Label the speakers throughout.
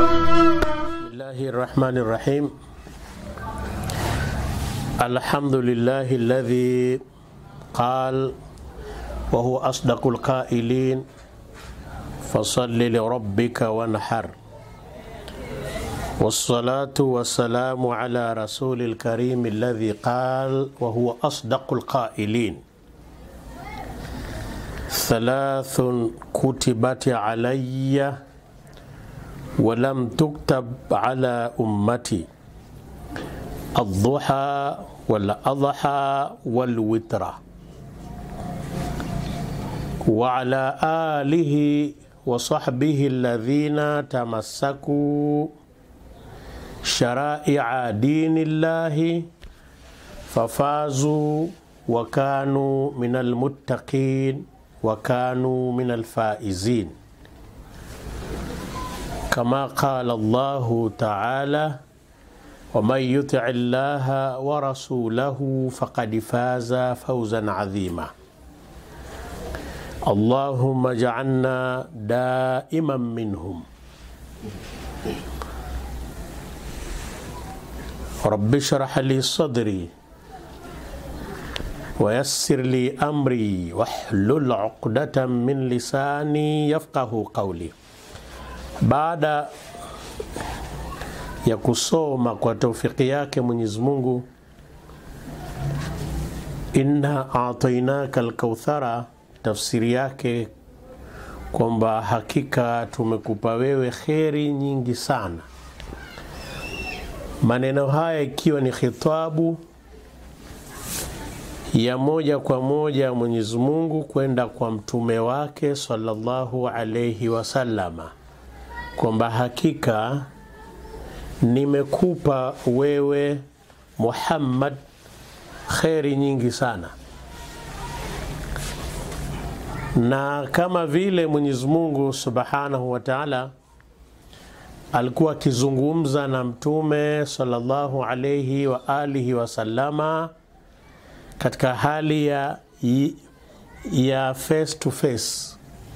Speaker 1: Bismillahi rahmani rahim. Alhamdulillahi alladhi qal wa huwa asdaqul qailin fasalli lirabbika wanhar wassalatu wassalamu ala rasulil karim alladhi qal wa huwa asdaqul qailin thalathun kutibat alayya ولم تكتب على أمتي الضحى والأضحى والوتر وعلى آله وصحبه الذين تمسكوا شرائع دين الله ففازوا وكانوا من المتقين وكانوا من الفائزين كما قال الله تعالى ومن يطع الله ورسوله فقد فاز فوزا عظيما اللهم اجعلنا دائما منهم رب اشرح لي صدري ويسر لي امري واحلل عقدة من لساني يفقه قولي baada ya kusoma kwa taufiki yake Mwenyezi Mungu, inna atainaka alkauthara, tafsiri yake kwamba hakika tumekupa wewe kheri nyingi sana. Maneno haya ikiwa ni khitabu ya moja kwa moja Mwenyezi Mungu kwenda kwa mtume wake sallallahu alayhi wasallama kwamba hakika nimekupa wewe Muhammad kheri nyingi sana, na kama vile Mwenyezi Mungu Subhanahu wa Ta'ala alikuwa akizungumza na mtume sallallahu alayhi wa alihi wasallama katika hali ya, ya face to face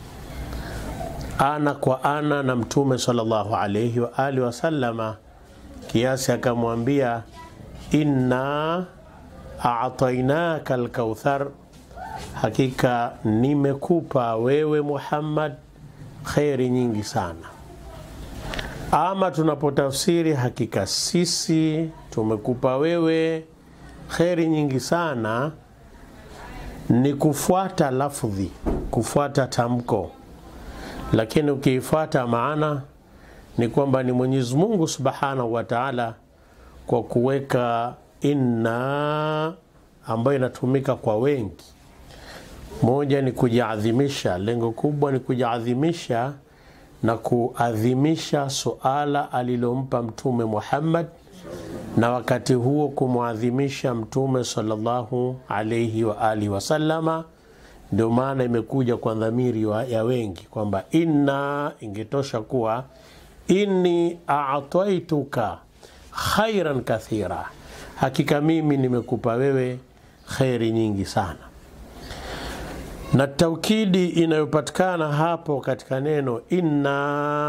Speaker 1: ana kwa ana na mtume sallallahu alayhi wa alihi wasallama, kiasi akamwambia inna a'tainaka alkauthar, hakika nimekupa wewe Muhammad kheri nyingi sana. Ama tunapotafsiri hakika sisi tumekupa wewe kheri nyingi sana, ni kufuata lafdhi, kufuata tamko lakini ukiifuata maana ni kwamba ni Mwenyezi Mungu Subhanahu wa Ta'ala kwa kuweka inna ambayo inatumika kwa wengi. Moja ni kujiadhimisha, lengo kubwa ni kujiadhimisha na kuadhimisha suala alilompa Mtume Muhammad, na wakati huo kumwadhimisha Mtume sallallahu alayhi wa alihi wasallama ndio maana imekuja kwa dhamiri ya wengi kwamba inna ingetosha kuwa inni a'taituka khairan kathira, hakika mimi nimekupa wewe kheri nyingi sana. Na taukidi inayopatikana hapo katika neno inna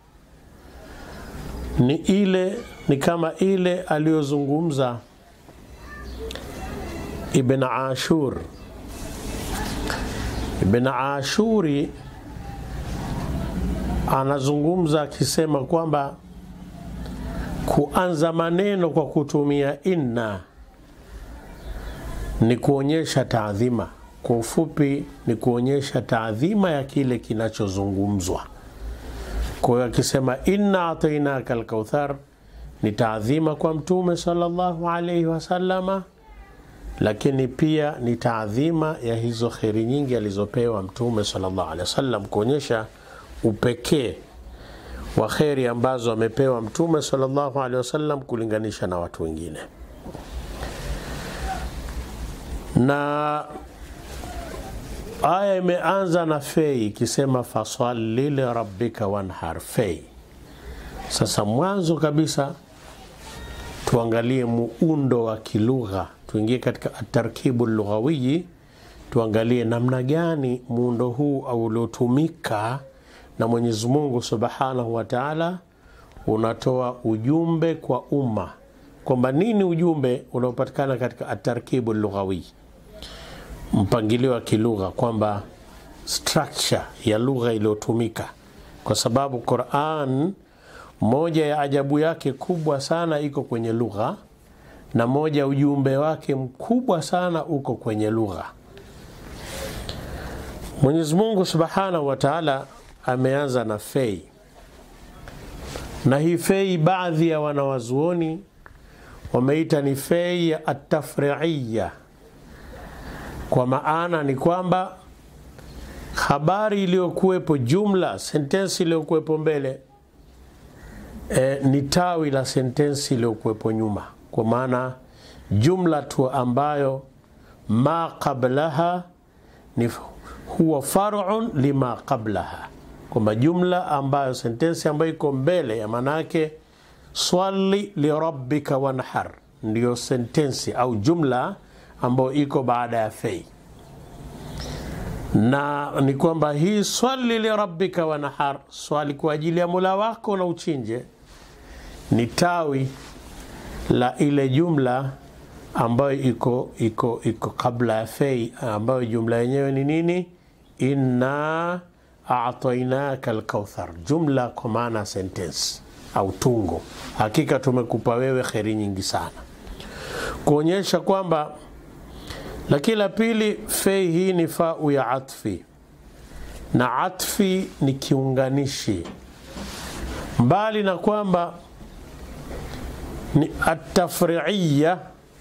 Speaker 1: ni ile ni kama ile aliyozungumza Ibn Ashur Ibn Ashuri anazungumza akisema kwamba kuanza maneno kwa kutumia inna ni kuonyesha taadhima. Kwa ufupi, ni kuonyesha taadhima ya kile kinachozungumzwa. Kwa hiyo akisema inna atainaka alkauthar ni taadhima kwa Mtume sallallahu alaihi wasallama lakini pia ni taadhima ya hizo kheri nyingi alizopewa Mtume sallallahu alaihi wasallam, kuonyesha upekee wa kheri ambazo amepewa Mtume sallallahu alaihi wasallam kulinganisha na watu wengine. Na aya imeanza na fei ikisema fasalli lirabbika wanhar, fei. Sasa mwanzo kabisa tuangalie muundo wa kilugha tuingie katika atarkibu lughawiyi, tuangalie namna gani muundo huu uliotumika na Mwenyezi Mungu Subhanahu wa Ta'ala unatoa ujumbe kwa umma kwamba nini ujumbe unaopatikana katika atarkibu lughawi, mpangilio wa kilugha, kwamba structure ya lugha iliyotumika, kwa sababu Quran moja ya ajabu yake kubwa sana iko kwenye lugha na moja ujumbe wake mkubwa sana uko kwenye lugha. Mwenyezi Mungu Subhanahu wa Ta'ala ameanza na fei, na hii fei baadhi ya wanawazuoni wameita ni fei ya atafriiya, kwa maana ni kwamba habari iliyokuwepo, jumla sentensi iliyokuwepo mbele e, ni tawi la sentensi iliyokuwepo nyuma, kwa maana jumla tu ambayo ma qablaha ni huwa farun lima qablaha, kwamba jumla ambayo sentensi ambayo iko mbele ya maanake swali lirabbika wanhar, ndiyo sentensi au jumla ambayo iko baada ya fei, na ni kwamba hii swali lirabbika wanhar, swali kwa ajili ya Mola wako na uchinje, ni tawi la ile jumla ambayo iko iko iko kabla ya fei, ambayo jumla yenyewe ni nini? Inna a'tainaka alkauthar, jumla kwa maana sentence au tungo, hakika tumekupa wewe kheri nyingi sana, kuonyesha kwamba. Lakini la pili, fei hii ni fau ya atfi, na atfi ni kiunganishi, mbali na kwamba ni atafriiya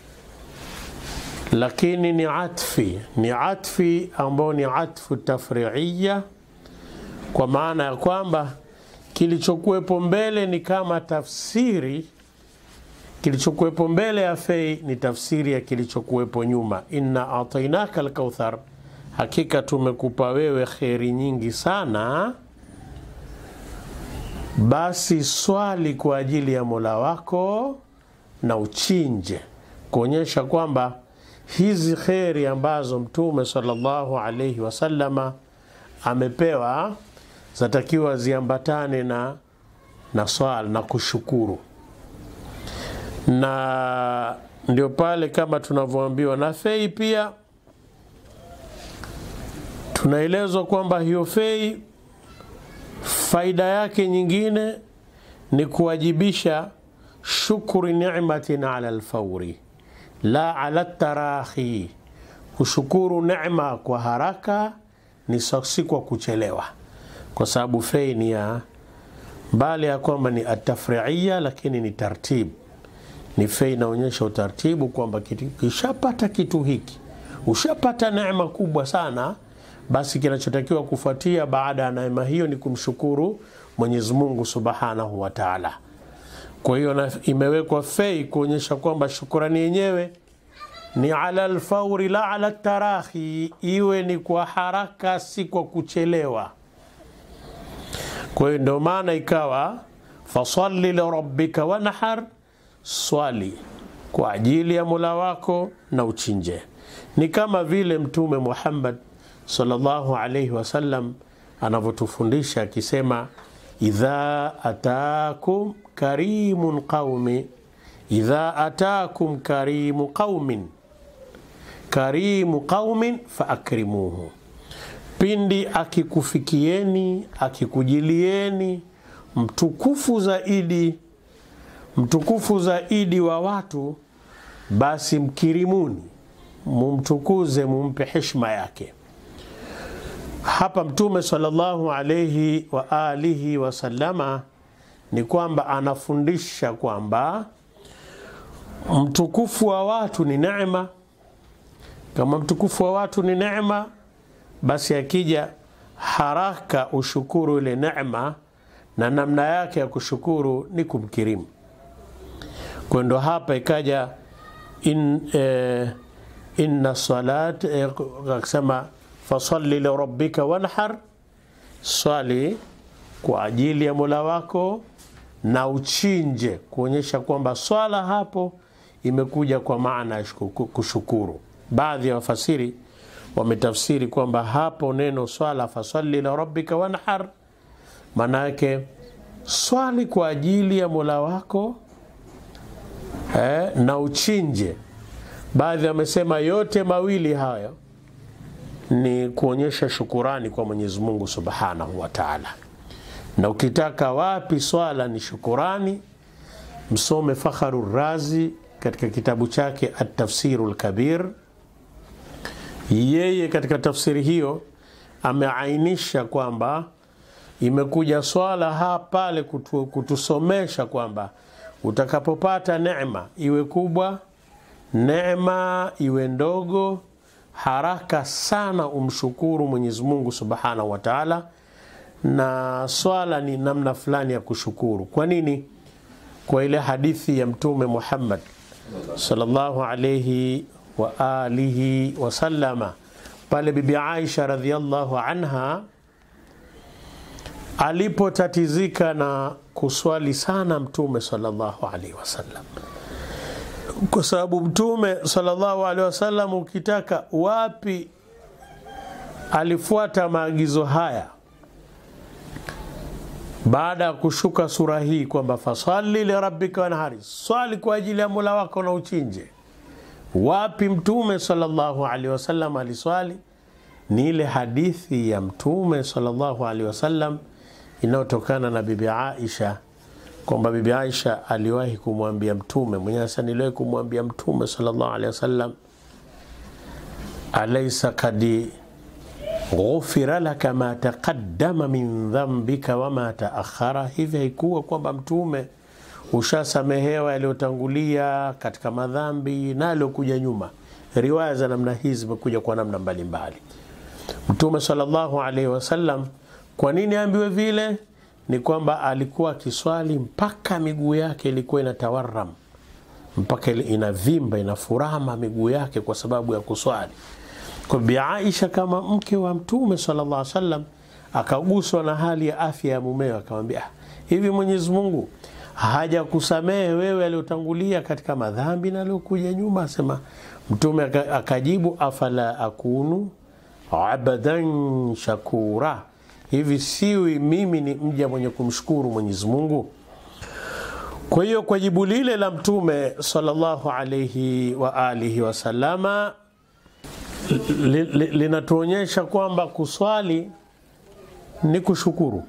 Speaker 1: lakini ni atfi, ni atfi ambao ni atfu tafriiya, kwa maana ya kwamba kilichokuwepo mbele ni kama tafsiri, kilichokuwepo mbele ya fei ni tafsiri ya kilichokuwepo nyuma. Inna atainaka alkauthar, hakika tumekupa wewe kheri nyingi sana, basi swali kwa ajili ya Mola wako na uchinje, kuonyesha kwamba hizi kheri ambazo Mtume sallallahu alaihi wasallama amepewa zatakiwa ziambatane na, na swala na kushukuru, na ndio pale kama tunavyoambiwa na fei. Pia tunaelezwa kwamba hiyo fei faida yake nyingine ni kuwajibisha shukuri ni'matin ala alfauri la ala tarahi, kushukuru neema kwa haraka ni si kwa kuchelewa, kwa sababu fei ni ya mbali ya kwamba ni atafriia, lakini ni tartibu. Ni fei inaonyesha utaratibu kwamba kishapata kitu hiki, ushapata neema kubwa sana, basi kinachotakiwa kufuatia baada ya neema hiyo ni kumshukuru Mwenyezi Mungu Subhanahu wa Ta'ala. Kwa hiyo imewekwa fei kuonyesha kwamba shukurani yenyewe ni ala alfauri la ala tarahi, iwe ni kwa haraka, si kwa kuchelewa. Kwa hiyo ndio maana ikawa fasalli lirabbika wanhar, swali kwa ajili ya Mola wako na uchinje. Ni kama vile Mtume Muhammad sallallahu alayhi wasallam anavyotufundisha akisema, idha atakum karimun qaumi idha atakum karimu qaumin karimu qaumin faakrimuhu, pindi akikufikieni akikujilieni mtukufu zaidi mtukufu zaidi wa watu, basi mkirimuni, mumtukuze, mumpe heshima yake. Hapa Mtume sallallahu alayhi wa alihi wasallama ni kwamba anafundisha kwamba mtukufu wa watu ni neema. Kama mtukufu wa watu ni neema, basi akija haraka ushukuru ile neema, na namna yake ya kushukuru ni kumkirimu. Kwa ndo hapa ikaja in, eh, inna salat eh, akasema fasalli lirabbika wanhar, swali kwa ajili ya Mola wako na uchinje, kuonyesha kwamba swala hapo imekuja kwa maana ya kushukuru. Baadhi ya wafasiri wametafsiri kwamba hapo neno swala fasalli lirabbika wanhar, maana yake swali kwa ajili ya mola wako eh, na uchinje. Baadhi wamesema yote mawili hayo ni kuonyesha shukurani kwa Mwenyezi Mungu Subhanahu wa Ta'ala. Na ukitaka wapi swala ni shukurani, msome Fakharu Razi katika kitabu chake At-Tafsiru Al-Kabir. Yeye katika tafsiri hiyo ameainisha kwamba imekuja swala hapa pale kutu, kutusomesha kwamba utakapopata neema iwe kubwa, neema iwe ndogo, haraka sana umshukuru Mwenyezi Mungu Subhanahu wa Ta'ala, na swala ni namna fulani ya kushukuru. Kwa nini? Kwa ile hadithi ya Mtume Muhammad sallallahu alayhi wa alihi wasallama, pale Bibi Aisha radhiallahu anha alipotatizika na kuswali sana Mtume sallallahu alaihi wasallam, kwa sababu Mtume sallallahu alaihi wasallam, ukitaka wapi alifuata maagizo haya baada ya kushuka sura hii kwamba fasalli lirabbika wanhari, swali kwa ajili ya mola wako na uchinje. Wapi Mtume sallallahu alaihi wasallam aliswali? Ni ile hadithi ya Mtume sallallahu alaihi wasallam inayotokana na Bibi Aisha kwamba Bibi Aisha aliwahi kumwambia Mtume mwenyewe, sasa niliwahi kumwambia Mtume sallallahu alaihi wasallam, alaysa kadi ghufira laka ma taqaddama min dhambika wama taakhara, hivi haikuwa kwamba Mtume ushasamehewa yaliyotangulia katika madhambi na yaliyokuja nyuma. Riwaya za namna hizi zimekuja kwa namna mbalimbali. Mtume sallallahu alaihi wasallam kwa nini aambiwe vile? Ni kwamba alikuwa akiswali mpaka miguu yake ilikuwa inatawaram, mpaka inavimba inafurama miguu yake kwa sababu ya kuswali. Kwa Bi Aisha kama mke wa Mtume sallallahu alaihi wasallam akaguswa na hali ya afya ya mumewe, akamwambia hivi, Mwenyezi Mungu hajakusamehe wewe aliyotangulia katika madhambi na aliyokuja nyuma? Asema Mtume akajibu, afala akunu abadan shakura hivi siwi mimi ni mja mwenye kumshukuru Mwenyezi Mungu? Kwa hiyo kwa jibu lile la Mtume sallallahu alayhi wa alihi wasallama li, li, linatuonyesha kwamba kuswali ni kushukuru,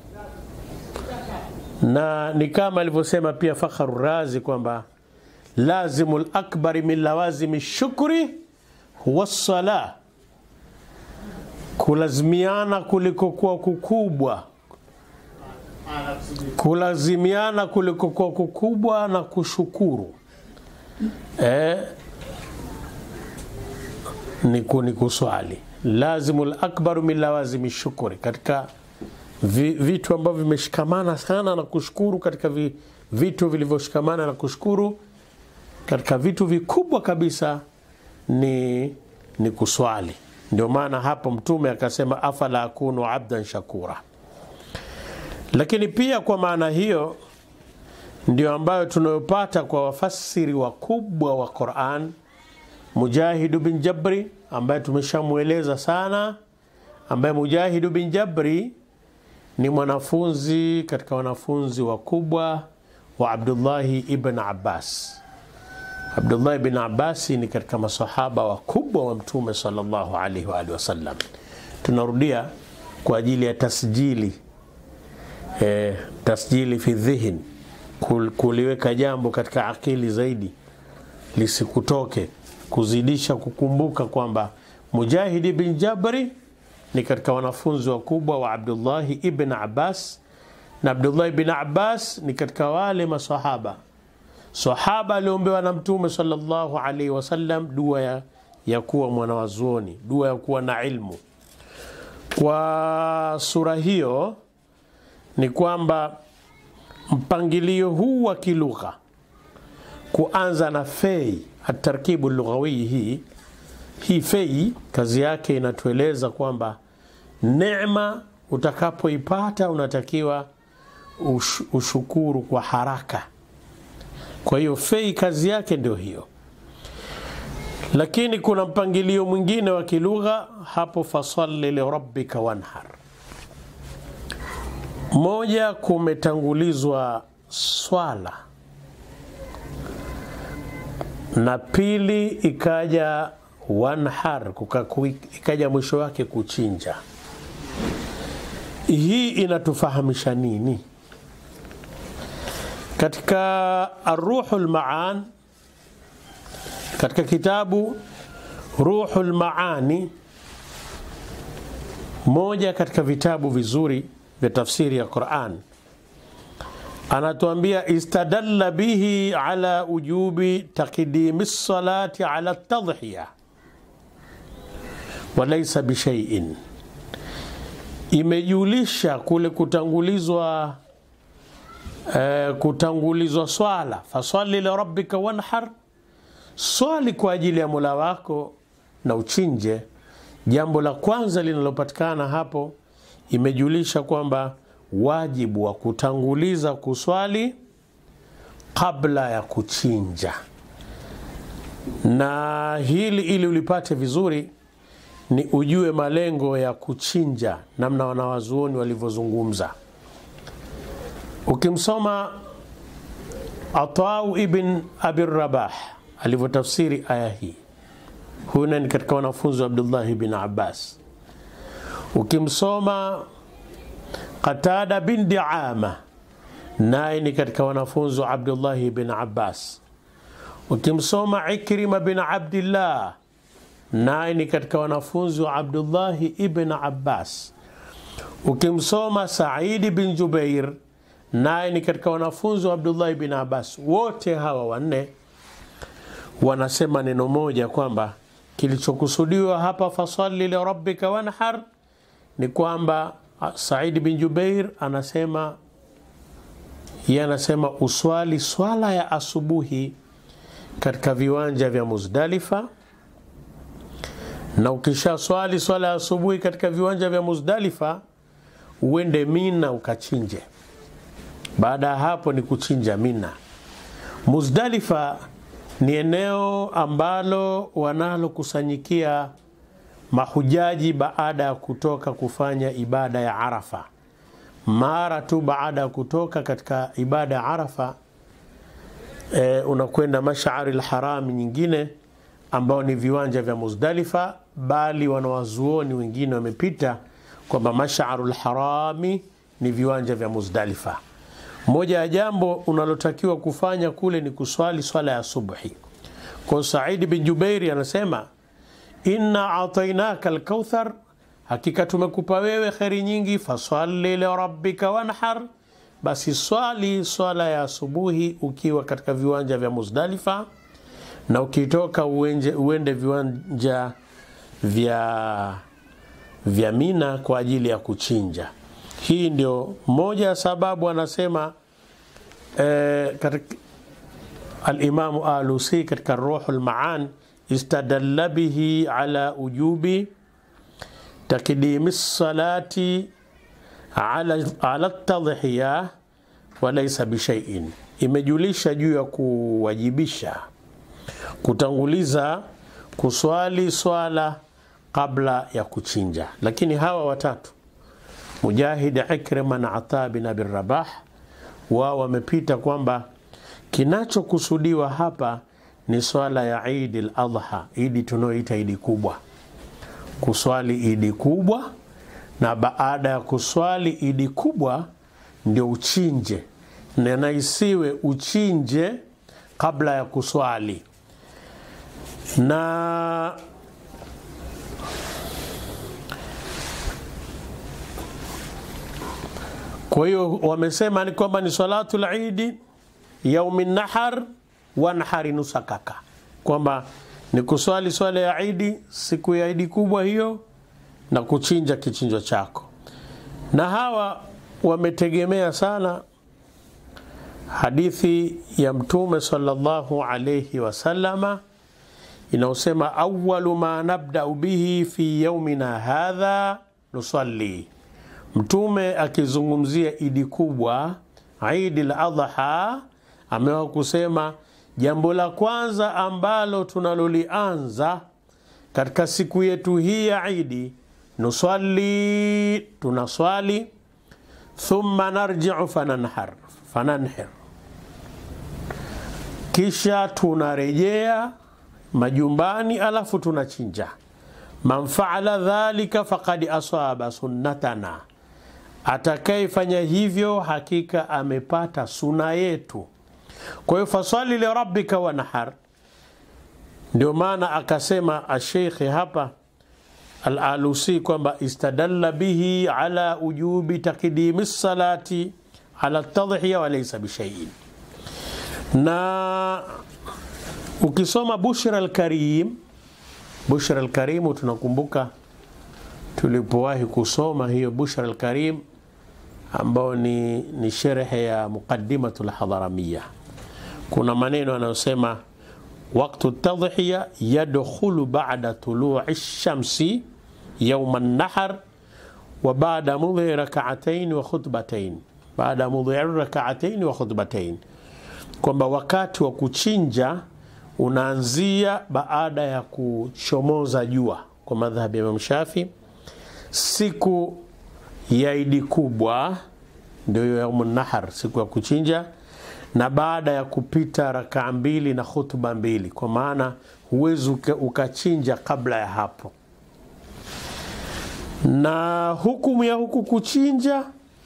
Speaker 1: na ni kama alivyosema pia Fakharu Razi kwamba lazimu lakbari min lawazimi shukri huwa sala kulazimiana kulikokuwa kukubwa, kulazimiana kulikokuwa kukubwa na kushukuru eh, ni kuswali. Lazimu lakbaru min lawazimi shukuri, katika vi, vitu ambavyo vimeshikamana sana na kushukuru, katika vi, vitu vilivyoshikamana na kushukuru, katika vitu vikubwa kabisa ni, ni kuswali. Ndio maana hapo Mtume akasema afala akunu abdan shakura. Lakini pia kwa maana hiyo ndio ambayo tunayopata kwa wafasiri wakubwa wa Quran, Mujahidu bin Jabri ambaye tumeshamweleza sana, ambaye Mujahidu bin Jabri ni mwanafunzi katika wanafunzi wakubwa wa Abdullahi ibn Abbas. Abdullah ibn Abbasi ni katika masahaba wakubwa wa Mtume sallallahu alaihi wa alihi wasallam. Tunarudia kwa ajili ya tasjili e, tasjili fi dhihin, kuliweka jambo katika akili zaidi lisikutoke, kuzidisha kukumbuka kwamba Mujahid ibn Jabri ni katika wanafunzi wakubwa wa Abdullahi ibn Abbas, na Abdullah ibn Abbas ni katika wale masahaba sahaba aliombewa na Mtume sallallahu alaihi wasallam dua ya, ya kuwa mwanawazuoni, dua ya kuwa na ilmu. Kwa sura hiyo ni kwamba mpangilio huu wa kilugha kuanza na fei, atarkibu lughawii hii hii fei, kazi yake inatueleza kwamba neema utakapoipata unatakiwa ush, ushukuru kwa haraka. Kwa hiyo fei kazi yake ndio hiyo, lakini kuna mpangilio mwingine wa kilugha hapo, fasalli lirabbika wanhar. moja, kumetangulizwa swala na pili ikaja wanhar, ikaja mwisho wake kuchinja. Hii inatufahamisha nini? Katika Arruhul Maan, katika kitabu Ruhul Maani, moja katika vitabu vizuri vya tafsiri ya Quran, anatuambia istadalla bihi ala ujubi taqdimi salati ala tadhhiya walaysa bishaiin, imejulisha kule kutangulizwa eh, kutangulizwa swala, fasali lirabbika wanhar, swali kwa ajili ya Mola wako na uchinje. Jambo la kwanza linalopatikana hapo, imejulisha kwamba wajibu wa kutanguliza kuswali kabla ya kuchinja. Na hili ili ulipate vizuri, ni ujue malengo ya kuchinja, namna wanawazuoni walivyozungumza. Ukimsoma Atau ibn Abi Rabah alivyotafsiri aya hii, huyu ni katika wanafunzi wa Abdullahi bin Abbas. Ukimsoma Qatada bin Diama naye ni katika wanafunzi wa Abdullahi bin Abbas. Ukimsoma Ikrima bin Abdillah naye ni katika wanafunzi wa Abdullahi ibn Abbas. Ukimsoma Saidi bin Jubair naye ni katika wanafunzi wa Abdullahi bin Abbas. Wote hawa wanne wanasema neno moja kwamba kilichokusudiwa hapa fasali lirabbika wanhar ni kwamba Said bin Jubair anasema yeye anasema uswali swala ya asubuhi katika viwanja vya Muzdalifa, na ukisha swali swala ya asubuhi katika viwanja vya Muzdalifa uende Mina ukachinje. Baada ya hapo ni kuchinja Mina. Muzdalifa ni eneo ambalo wanalokusanyikia mahujaji baada ya kutoka kufanya ibada ya Arafa. Mara tu baada ya kutoka katika ibada ya Arafa e, unakwenda Mashari lharami nyingine ambao ni viwanja vya Muzdalifa, bali wanawazuoni wengine wamepita kwamba Masharu lharami ni viwanja vya Muzdalifa. Moja ya jambo unalotakiwa kufanya kule ni kuswali swala ya subhi. Kwa Saidi bin Jubairi anasema inna atainaka alkauthar, hakika tumekupa wewe kheri nyingi. Fasalli lirabbika wanhar, basi swali swala ya asubuhi ukiwa katika viwanja vya Muzdalifa, na ukitoka uende, uende viwanja vya, vya Mina kwa ajili ya kuchinja. Hii ndio moja ya sababu anasema eh, katika Alimamu Alusi katika Ruhul Maan istadalla bihi ala ujubi takdimi salati ala, ala tadhiya walaysa bishaiin, imejulisha juu ya kuwajibisha kutanguliza kuswali swala kabla ya kuchinja. Lakini hawa watatu Mujahid, Ikrima na Ata bin Abi Rabah wao wamepita kwamba kinachokusudiwa hapa ni swala ya Idi al-Adha, idi tunaoita idi kubwa, kuswali idi kubwa, na baada ya kuswali idi kubwa ndio uchinje, na isiwe uchinje kabla ya kuswali. Na kwa hiyo wamesema ni kwamba ni salatul idi yaumi nahar wanhari nusakaka, kwamba ni kuswali swala ya idi siku ya idi kubwa hiyo na kuchinja kichinjo chako. Na hawa wametegemea sana hadithi ya Mtume sallallahu alayhi wasallama inaosema awalu ma nabdau bihi fi yaumina hadha nusalli. Mtume akizungumzia idi kubwa Idi al-Adha amewa kusema jambo la kwanza ambalo tunalolianza katika siku yetu hii ya Idi, nuswali, tunaswali, thumma narjiu fananhar fananhir, kisha tunarejea majumbani alafu tunachinja. Man faala dhalika faqad asaba sunnatana, atakayefanya hivyo hakika amepata suna yetu. Kwa hiyo faswali lirabbika wanhar, ndio maana akasema asheikhi hapa Al-Alusi kwamba istadalla bihi ala ujubi takdimi salati ala tadhiya wa laysa bishaiin. Na ukisoma Bushra al-Karim, Bushra al-Karim, tunakumbuka tulipowahi kusoma hiyo Bushra al-Karim ambao ni, ni sherehe ya Muqaddimatul Hadharamiyya. Kuna maneno yanayosema waktu tadhiya yadkhulu ba'da tulu'i shamsi yawma an-nahr wa ba'da mudhi rak'atayn wa khutbatayn, baada mudhi rak'atayn wa khutbatayn, kwamba wakati wa kuchinja unaanzia baada ya kuchomoza jua kwa madhhabi ya Imam Shafi. Siku ya Idi kubwa ndio yaumun nahar, siku ya kuchinja na baada ya kupita rakaa mbili na khutba mbili, kwa maana huwezi ukachinja kabla ya hapo. Na hukumu ya huku kuchinja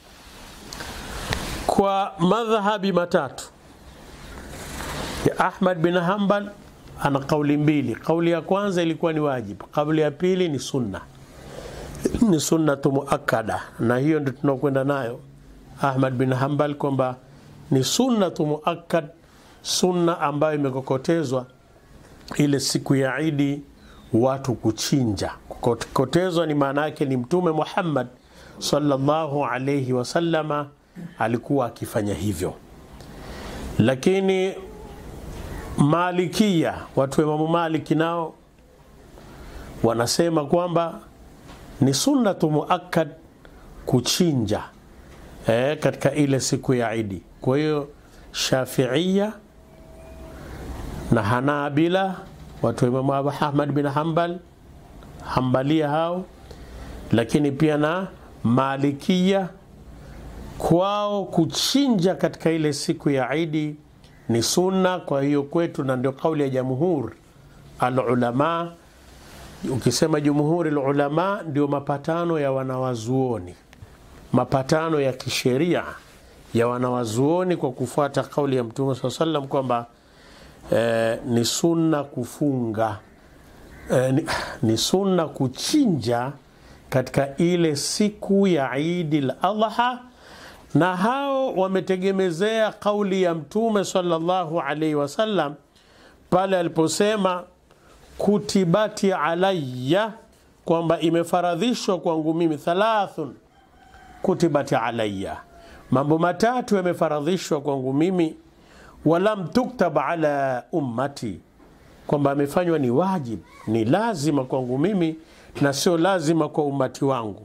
Speaker 1: kwa madhhabi matatu ya Ahmad bin Hanbal, ana kauli mbili. Kauli ya kwanza ilikuwa ni wajibu, kauli ya pili ni sunna, ni sunnatu muakkada, na hiyo ndio tunakwenda nayo Ahmad bin Hanbal kwamba ni sunnatu muakkad, sunna ambayo imekokotezwa ile siku ya Idi watu kuchinja. Kukokotezwa ni maana yake ni Mtume Muhammad sallallahu alayhi wasallama alikuwa akifanya hivyo, lakini Malikia, watu wa Imamu Maliki nao wanasema kwamba ni sunnatu muakkad kuchinja E, katika ile siku ya Idi. Kwa hiyo Shafiia na Hanabila watu wa Imamu Abu Ahmad bin Hanbal Hambalia hao, lakini pia na Malikia kwao kuchinja katika ile siku ya Idi ni sunna. Kwa hiyo kwetu, na ndio kauli ya jamhur alulama. Ukisema jumhuri alulama, ndio mapatano ya wanawazuoni mapatano ya kisheria ya wanawazuoni kwa kufuata kauli ya Mtume saa salam kwamba eh, ni sunna kufunga eh, ni, ni sunna kuchinja katika ile siku ya Idi al-Adha, na hao wametegemezea kauli ya Mtume sallallahu alaihi wasallam pale aliposema kutibati alayya, kwamba imefaradhishwa kwangu mimi thalathun kutibati alayya, mambo matatu yamefaradhishwa kwangu mimi. Walam tuktab ala ummati, kwamba amefanywa ni wajib, ni lazima kwangu mimi na sio lazima kwa umati wangu.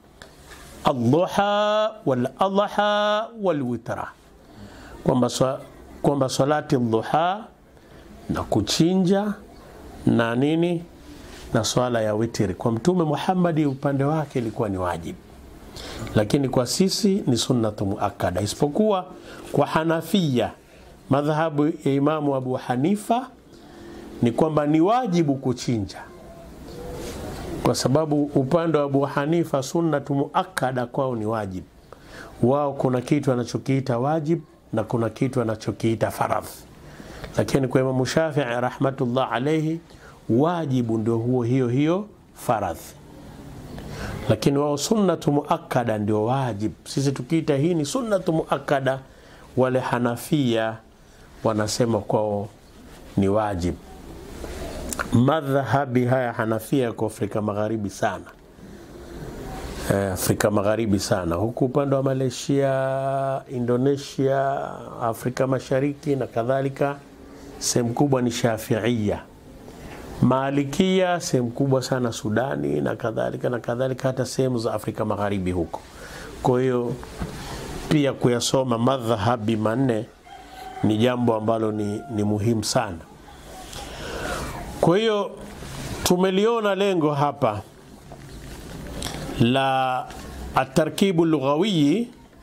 Speaker 1: Adduha wal adha wal witra, kwamba kwamba salati dhuha na kuchinja na nini na swala ya witri kwa Mtume Muhammadi upande wake ilikuwa ni wajibu lakini kwa sisi ni sunnatu muakkada, isipokuwa kwa Hanafia, madhhabu ya Imamu Abu Hanifa ni kwamba ni wajibu kuchinja, kwa sababu upande wa Abu Hanifa sunnatu muakkada kwao ni wajibu. Wao kuna kitu anachokiita wajib na kuna kitu anachokiita faradh, lakini kwa Imamu Shafii rahmatullah alayhi wajibu ndio huo hiyo hiyo faradhi lakini wao sunnatu muakkada ndio wajib. Sisi tukiita hii ni sunnatu muakkada, wale Hanafia wanasema kwao ni wajib. Madhhabi haya Hanafia yako Afrika Magharibi sana, Afrika Magharibi sana, huku upande wa Malaysia, Indonesia, Afrika Mashariki na kadhalika, sehemu kubwa ni Shafiia. Malikia sehemu kubwa sana Sudani na kadhalika na kadhalika, hata sehemu za Afrika Magharibi huko. Kwa hiyo pia kuyasoma madhhabi manne ni jambo ambalo ni, ni muhimu sana. Kwa hiyo tumeliona lengo hapa la atarkibu lughawiyi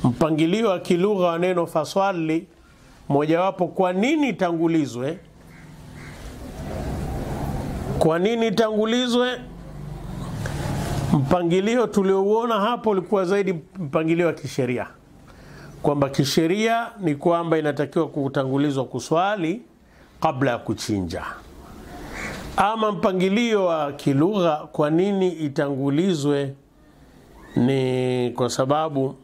Speaker 1: mpangilio wa kilugha wa neno faswali, mojawapo, kwa nini itangulizwe? Kwa nini itangulizwe? Mpangilio tuliouona hapo ulikuwa zaidi mpangilio wa kisheria, kwamba kisheria ni kwamba inatakiwa kutangulizwa kuswali kabla ya kuchinja. Ama mpangilio wa kilugha, kwa nini itangulizwe? Ni kwa sababu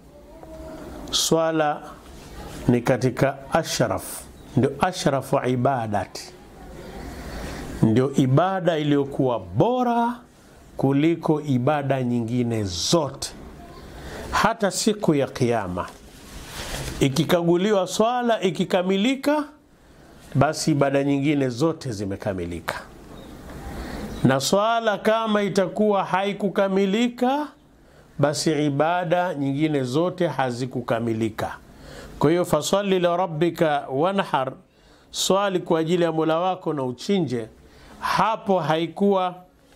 Speaker 1: swala ni katika ashraf, ndio ashrafu ibadati, ndio ibada iliyokuwa bora kuliko ibada nyingine zote. Hata siku ya Kiyama ikikaguliwa swala ikikamilika, basi ibada nyingine zote zimekamilika, na swala kama itakuwa haikukamilika, basi ibada nyingine zote hazikukamilika. Kwa hiyo faswali la rabbika wanhar, swali kwa ajili ya mola wako na uchinje. Hapo haikuwa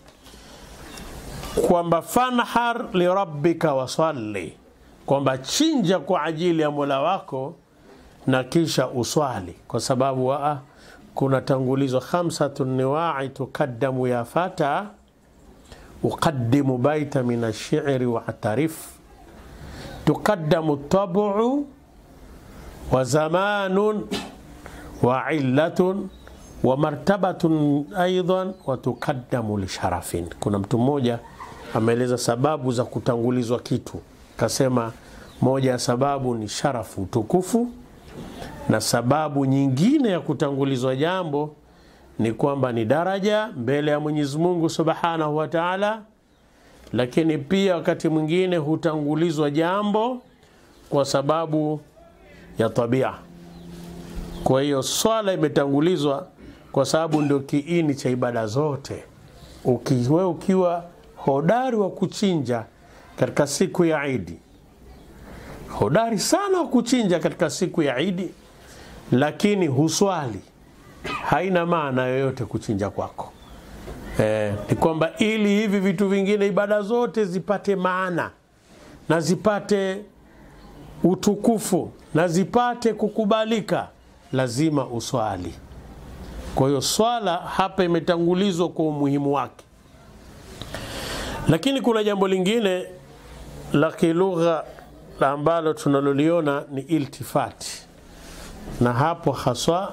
Speaker 1: kwamba fanhar lirabbika wasalli, kwamba chinja kwa ajili ya mola wako na kisha uswali, kwa sababu waa kuna tangulizo khamsatu niwai tukaddamu ya fata uqaddimu baita min ashiri watarif tukaddamu tabu wa zamanun wa illatun wa martabatun aidan wa tukaddamu lisharafin. Kuna mtu mmoja ameeleza sababu za kutangulizwa kitu, kasema moja ya sababu ni sharafu, utukufu, na sababu nyingine ya kutangulizwa jambo ni kwamba ni daraja mbele ya Mwenyezi Mungu Subhanahu wa Ta'ala, lakini pia wakati mwingine hutangulizwa jambo kwa sababu ya tabia. Kwa hiyo swala imetangulizwa kwa sababu ndio kiini cha ibada zote. Ukiwe ukiwa hodari wa kuchinja katika siku ya Idi, hodari sana wa kuchinja katika siku ya Idi, lakini huswali, haina maana yoyote kuchinja kwako. Eh, ni kwamba ili hivi vitu vingine, ibada zote zipate maana na zipate utukufu na zipate kukubalika, lazima uswali. Kwa hiyo swala hapa imetangulizwa kwa umuhimu wake, lakini kuna jambo lingine la kilugha ambalo tunaloliona ni iltifati, na hapo haswa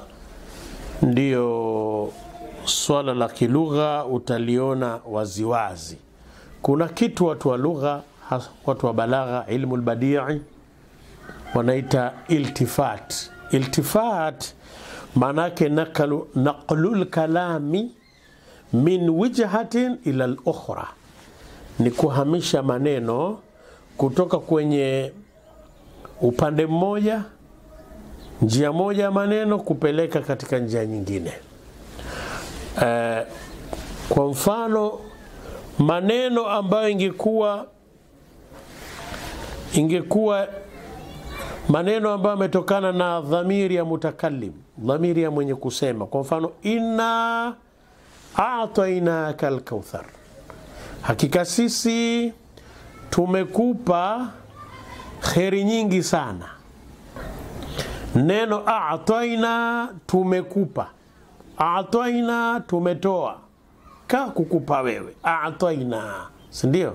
Speaker 1: ndiyo swala la kilugha utaliona waziwazi. Kuna kitu watu wa lugha, watu wa balagha, ilmu lbadii wanaita iltifat. Iltifat maanake naqlu naqlul kalami min wijhatin ila lukhra, ni kuhamisha maneno kutoka kwenye upande mmoja, njia moja ya maneno kupeleka katika njia nyingine. Uh, kwa mfano maneno ambayo ingekuwa ingekuwa maneno ambayo yametokana na dhamiri ya mutakallim, dhamiri ya mwenye kusema. Kwa mfano, inna atainaka alkauthar, hakika sisi tumekupa kheri nyingi sana. Neno ataina, tumekupa, ataina, tumetoa, ka kukupa wewe, ataina, si ndio?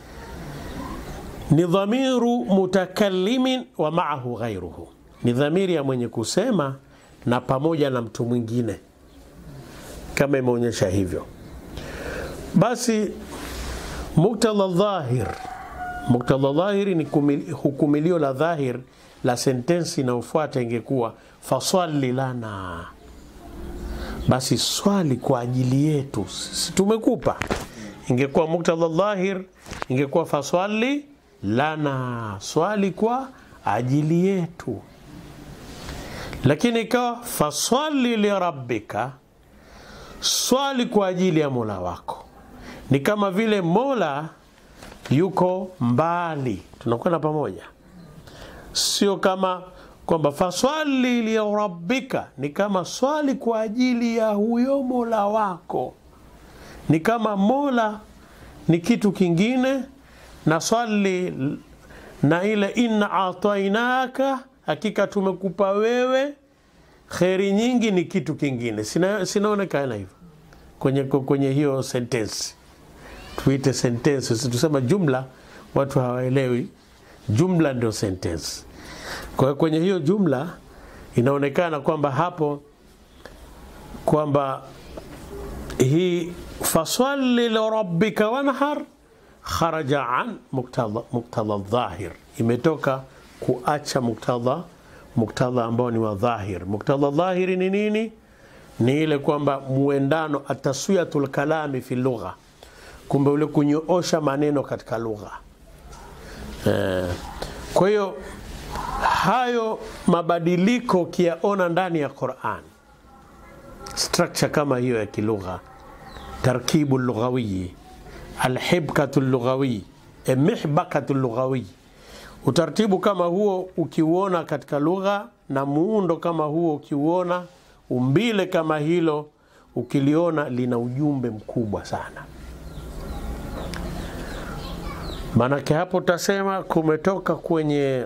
Speaker 1: ni dhamiru mutakallimin wa maahu ghairuhu, ni dhamiri ya mwenye kusema na pamoja na mtu mwingine, kama imeonyesha hivyo. Basi muktadha dhahir, muktadha dhahiri ni hukumilio la dhahir la sentensi inayofuata ingekuwa faswali lana, basi swali kwa ajili yetu, si tumekupa. Ingekuwa muktadha dhahir, ingekuwa faswali lana swali kwa ajili yetu, lakini ikawa faswali lirabbika, swali kwa ajili ya mola wako. Ni kama vile mola yuko mbali, tunakwenda pamoja, sio kama kwamba faswali lirabbika, ni kama swali kwa ajili ya huyo mola wako. Ni kama mola ni kitu kingine na swali na ile inna atainaka, hakika tumekupa wewe kheri nyingi, ni kitu kingine. Sina, sinaonekana hivyo kwenye, kwenye hiyo sentensi, tuite sentensi, situsema jumla, watu hawaelewi. Jumla ndio sentensi. Kwa hiyo kwenye hiyo jumla inaonekana kwamba hapo kwamba hii faswali lirabbika wanhar kharaja an muktadha, muktadha dhahir, imetoka kuacha muktadha muktadha ambao ni wa dhahir. Muktadha dhahiri ni nini? Ni ile kwamba muendano, ataswiyatul kalami fi lugha, kumbe ule kunyoosha maneno katika lugha eh. Kwa hiyo hayo mabadiliko ukiyaona ndani ya Qur'an, structure kama hiyo ya kilugha, tarkibu lughawiyi, alhibkatu lughawiyi, mihbakatu lughawiyi, utaratibu kama huo ukiuona katika lugha na muundo kama huo ukiuona, umbile kama hilo ukiliona, lina ujumbe mkubwa sana. Maanake hapo utasema kumetoka kwenye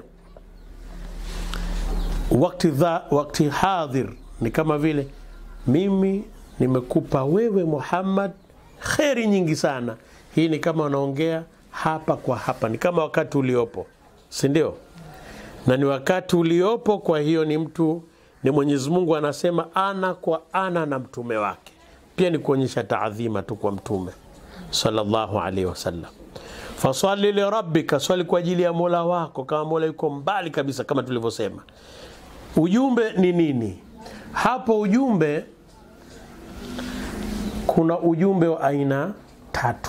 Speaker 1: wakati, dha, wakati hadhir ni kama vile mimi nimekupa wewe Muhammad kheri nyingi sana. Hii ni kama unaongea hapa kwa hapa, ni kama wakati uliopo, si ndio? Na ni wakati uliopo. Kwa hiyo ni mtu ni Mwenyezi Mungu anasema ana kwa ana na mtume wake, pia ni kuonyesha taadhima tu kwa mtume sallallahu alaihi wasallam. Faswali lirabbika, swali kwa ajili ya mola wako, kama mola yuko mbali kabisa, kama tulivyosema. Ujumbe ni nini hapo? Ujumbe, kuna ujumbe wa aina tatu.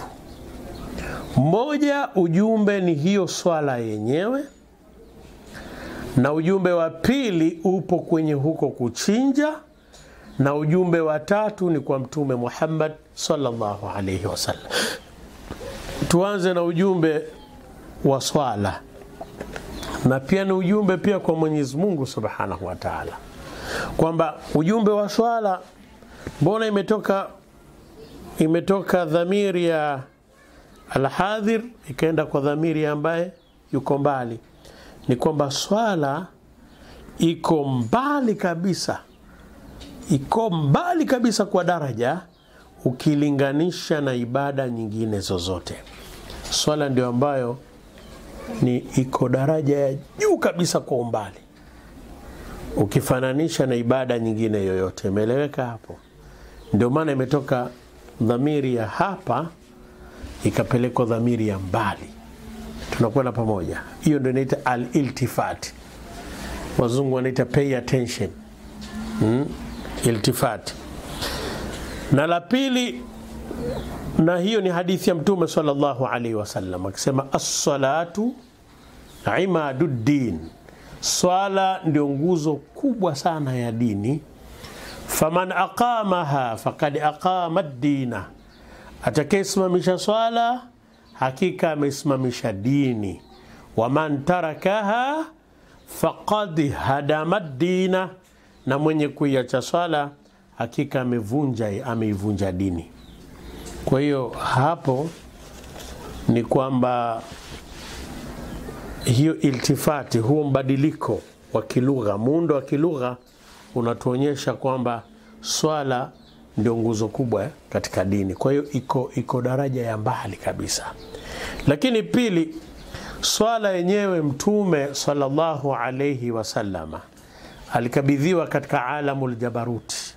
Speaker 1: Moja, ujumbe ni hiyo swala yenyewe, na ujumbe wa pili upo kwenye huko kuchinja, na ujumbe wa tatu ni kwa Mtume Muhammad sallallahu alaihi wasallam. Tuanze na ujumbe wa swala na pia ni ujumbe pia kwa Mwenyezi Mungu Subhanahu wa Ta'ala, kwamba ujumbe wa swala, mbona imetoka imetoka dhamiri ya alhadhir ikaenda kwa dhamiri ambaye yuko mbali? Ni kwamba swala iko mbali kabisa, iko mbali kabisa kwa daraja ukilinganisha na ibada nyingine zozote. Swala ndio ambayo ni iko daraja ya juu kabisa kwa umbali ukifananisha na ibada nyingine yoyote. Imeeleweka hapo? Ndio maana imetoka dhamiri ya hapa ikapelekwa dhamiri ya mbali, tunakwenda pamoja. Hiyo ndio inaita al-iltifat, wazungu wanaita pay attention, hmm? iltifat. Na la pili na hiyo ni hadithi ya Mtume sallallahu alaihi wasallam akisema, assalatu imaduddin, swala ndio nguzo kubwa sana ya dini. Faman aqamaha faqad aqama dina, atakayesimamisha swala hakika amesimamisha dini. Waman tarakaha faqad hadama dina, na mwenye kuiacha swala hakika amevunja ameivunja dini. Kwa hiyo hapo ni kwamba hiyo iltifati, huo mbadiliko wa kilugha, muundo wa kilugha unatuonyesha kwamba swala ndio nguzo kubwa katika dini. Kwa hiyo iko, iko daraja ya mbali kabisa. Lakini pili, swala yenyewe Mtume sallallahu alayhi wasallama alikabidhiwa katika alamul jabaruti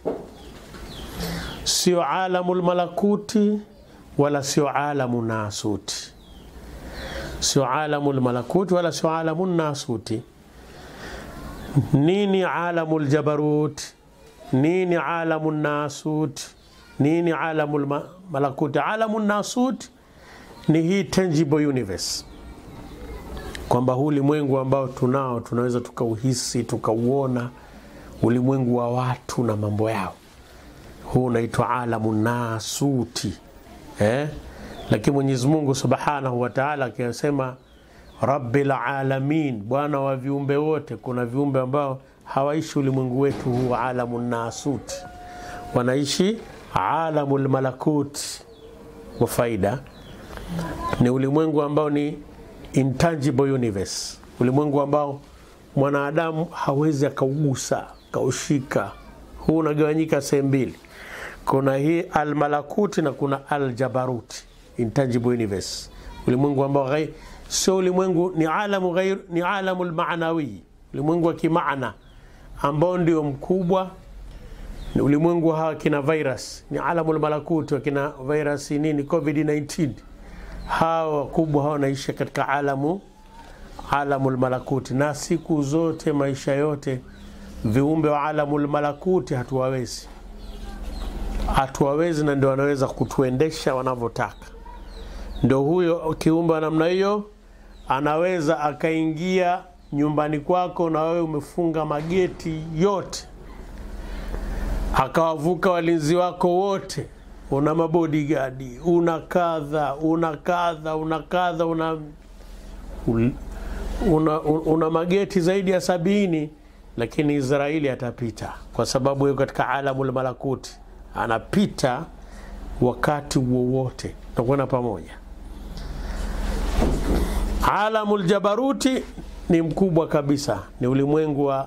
Speaker 1: sio alamu lmalakuti wala sio alamu nasuti, sio alamu lmalakuti wala sio alamu nasuti. Nini alamu ljabarut? Nini alamu nasut? Nini alamu lmalakuti? Alamu nasut ni hii tangible universe, kwamba huu ulimwengu ambao tunao tunaweza tukauhisi tukauona, ulimwengu wa watu na mambo yao huu unaitwa alamu nasuti eh? Lakini Mwenyezi Mungu Subhanahu wa Ta'ala akisema rabbil alamin, bwana wa viumbe wote. Kuna viumbe ambao hawaishi ulimwengu wetu huu alamu nasuti, wanaishi alamu lmalakuti. Kwa faida ni ulimwengu ambao ni intangible universe, ulimwengu ambao mwanadamu hawezi akaugusa kaushika. Huu unagawanyika sehemu mbili, kuna hii almalakuti na kuna aljabaruti, intangible universe, ulimwengu ambao sio ulimwengu, ni alamu ghair, ni alamu almaanawi, ulimwengu wa kimaana ambao ndio mkubwa ni ulimwengu hawa kina virus ni alamul malakuti wakina virus nini covid 19 hawa wakubwa hawa wanaishi katika alamu alamul malakuti, na siku zote maisha yote viumbe wa alamul malakuti hatuwawezi, hatuwawezi, na ndio wanaweza kutuendesha wanavyotaka. Ndio huyo kiumbe wa namna hiyo anaweza akaingia nyumbani kwako na wewe umefunga mageti yote akawavuka walinzi wako wote, una mabodigadi, una kadha, una kadha, una kadha, una, una, una mageti zaidi ya sabini, lakini Israeli atapita kwa sababu yuko katika alamul malakuti, anapita wakati wowote, takwenda pamoja. Alamul jabaruti ni mkubwa kabisa, ni ulimwengu wa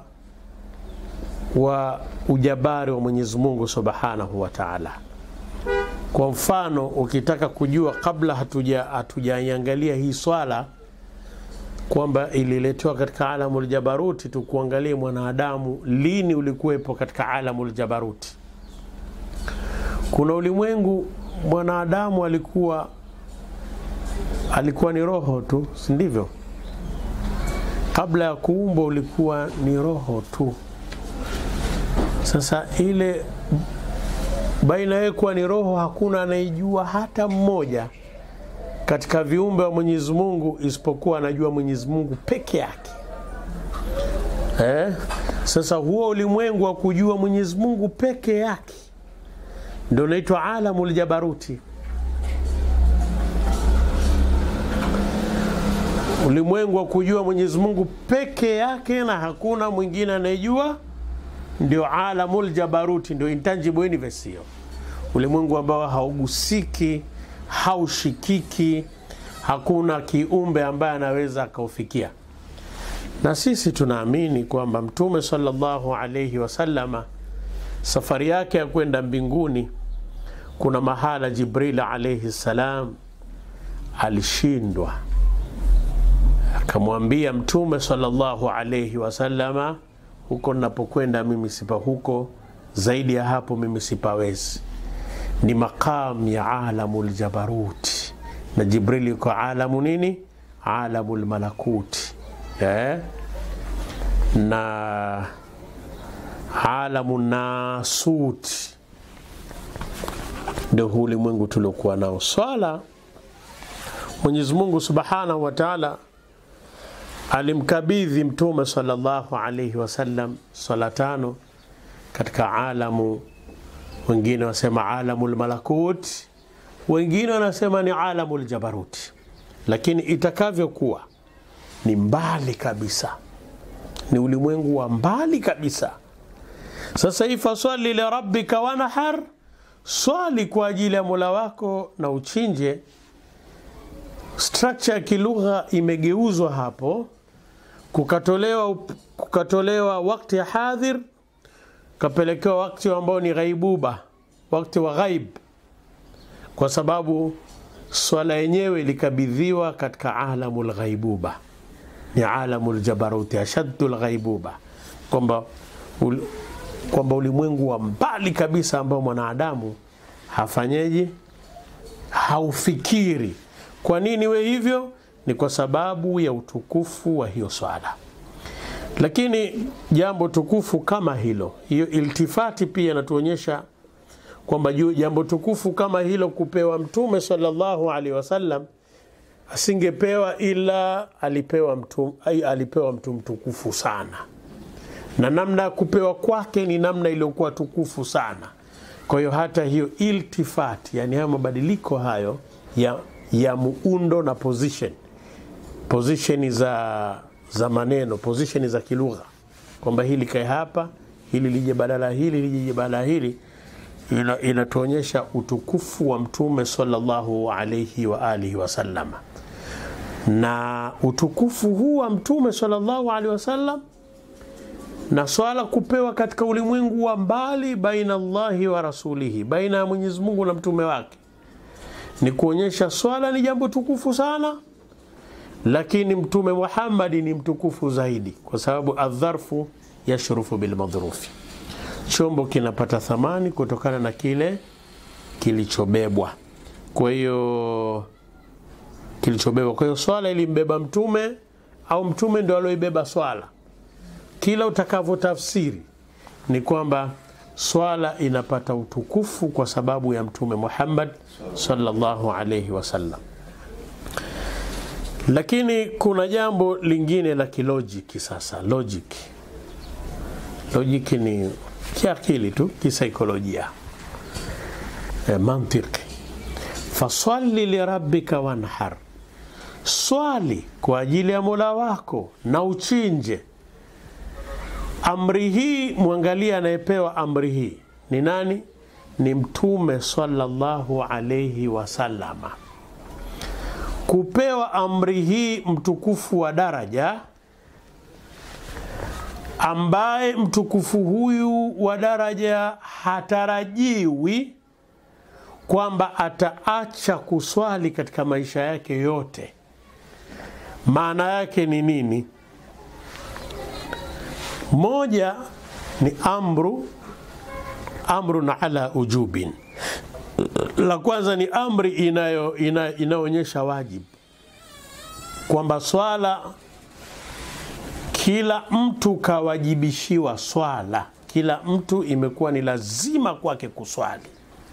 Speaker 1: wa ujabari wa Mwenyezi Mungu Subhanahu wa Ta'ala. Kwa mfano, ukitaka kujua kabla hatuja hatujaiangalia hii swala kwamba ililetewa katika alamul jabaruti, tukuangalie mwanadamu lini ulikuwepo katika alamul jabaruti. Kuna ulimwengu mwanadamu alikuwa alikuwa ni roho tu, si ndivyo? Kabla ya kuumbwa ulikuwa ni roho tu. Sasa ile baina yeye kuwa ni roho, hakuna anayejua hata mmoja katika viumbe wa Mwenyezi Mungu isipokuwa anajua Mwenyezi Mungu peke yake. Eh? Sasa huo ulimwengu wa kujua Mwenyezi Mungu peke yake ndio unaitwa alamul jabaruti. Ulimwengu wa kujua Mwenyezi Mungu peke yake na hakuna mwingine anayejua ndio alamul jabaruti, ndio intangible universe. Hiyo ulimwengu ambao haugusiki, haushikiki, hakuna kiumbe ambaye anaweza akaufikia. Na sisi tunaamini kwamba Mtume sallallahu alayhi wasallama safari yake ya kwenda mbinguni, kuna mahala Jibril alayhi salam alishindwa, akamwambia Mtume sallallahu alayhi wasallama huko ninapokwenda mimi sipa huko, zaidi ya hapo mimi sipawezi. Ni maqam ya alamul jabaruti, na Jibril yuko alamu nini, alamul malakuti eh? na alamu nasuti, ndio huu ulimwengu tuliokuwa nao. Swala Mwenyezi Mungu subhanahu wa taala alimkabidhi Mtume sallallahu alaihi wasallam swala tano katika alamu, wengine wasema alamul malakut, wengine wanasema ni alamul jabaruti, lakini itakavyokuwa ni mbali kabisa, ni ulimwengu wa mbali kabisa. Sasa hii faswali li rabbika wanahar, swali kwa ajili ya mola wako na uchinje. Structure ya kilugha imegeuzwa hapo kukatolewa, kukatolewa wakati ya hadhir kapelekewa wakati ambao ni ghaibuba, wakati wa ghaib, kwa sababu swala yenyewe ilikabidhiwa katika alamul ghaibuba, ni alamul jabaruti ashaddul ghaibuba, kwamba ul, kwamba ulimwengu wa mbali kabisa ambao mwanadamu hafanyeje, haufikiri. Kwa nini we hivyo? Ni kwa sababu ya utukufu wa hiyo swala. Lakini jambo tukufu kama hilo, hiyo iltifati pia inatuonyesha kwamba jambo tukufu kama hilo kupewa Mtume sallallahu alaihi wasallam asingepewa ila alipewa mtu, alipewa mtu mtukufu sana, na namna ya kupewa kwake ni namna iliyokuwa tukufu sana. Kwa hiyo hata hiyo iltifati, yani hayo mabadiliko hayo ya, ya muundo na position position za za maneno position za kilugha, kwamba hili kae hapa, hili lije badala hili, lije badala hili, inatuonyesha ina utukufu wa Mtume sallallahu alayhi wa alihi wasallama. na utukufu huu wa Mtume sallallahu alaihi wasallam na swala kupewa katika ulimwengu wa mbali, baina Allahi wa rasulihi, baina ya Mwenyezi Mungu na mtume wake, ni kuonyesha swala ni jambo tukufu sana, lakini Mtume Muhammadi ni mtukufu zaidi, kwa sababu adharfu yashrufu bilmadhrufi, chombo kinapata thamani kutokana na kile kilichobebwa. Kwa hiyo kilichobebwa, kwa hiyo swala ilimbeba mtume au mtume ndio alioibeba swala kila utakavyotafsiri ni kwamba swala inapata utukufu kwa sababu ya Mtume Muhammad sallallahu alayhi wasallam. Lakini kuna jambo lingine la kilojiki sasa, logic. Logic ni kiakili tu, kisaikolojia, e, mantiki. Faswali lirabbika wanhar, swali kwa ajili ya Mola wako na uchinje Amri hii mwangalia, anayepewa amri hii ni nani? Ni Mtume sallallahu alayhi wasallama. Kupewa amri hii mtukufu wa daraja, ambaye mtukufu huyu wa daraja hatarajiwi kwamba ataacha kuswali katika maisha yake yote. Maana yake ni nini? Moja ni amru amrun ala ujubin. La kwanza ni amri inayo inaonyesha wajibu kwamba swala kila mtu kawajibishiwa swala, kila mtu imekuwa ni lazima kwake kuswali,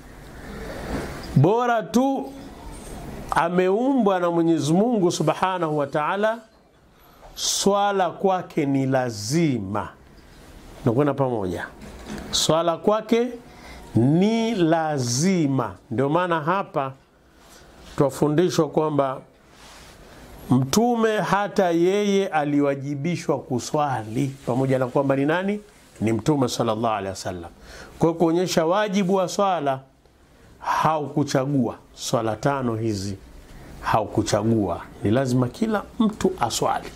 Speaker 1: bora tu ameumbwa na Mwenyezi Mungu Subhanahu wa Ta'ala swala kwake ni lazima. Nakwenda pamoja, swala kwake ni lazima. Ndio maana hapa twafundishwa kwamba Mtume hata yeye aliwajibishwa kuswali, pamoja na kwamba ni nani? Ni Mtume sallallahu alaihi wasallam. Kwa kuonyesha wajibu wa swala, haukuchagua swala tano hizi, haukuchagua, ni lazima kila mtu aswali.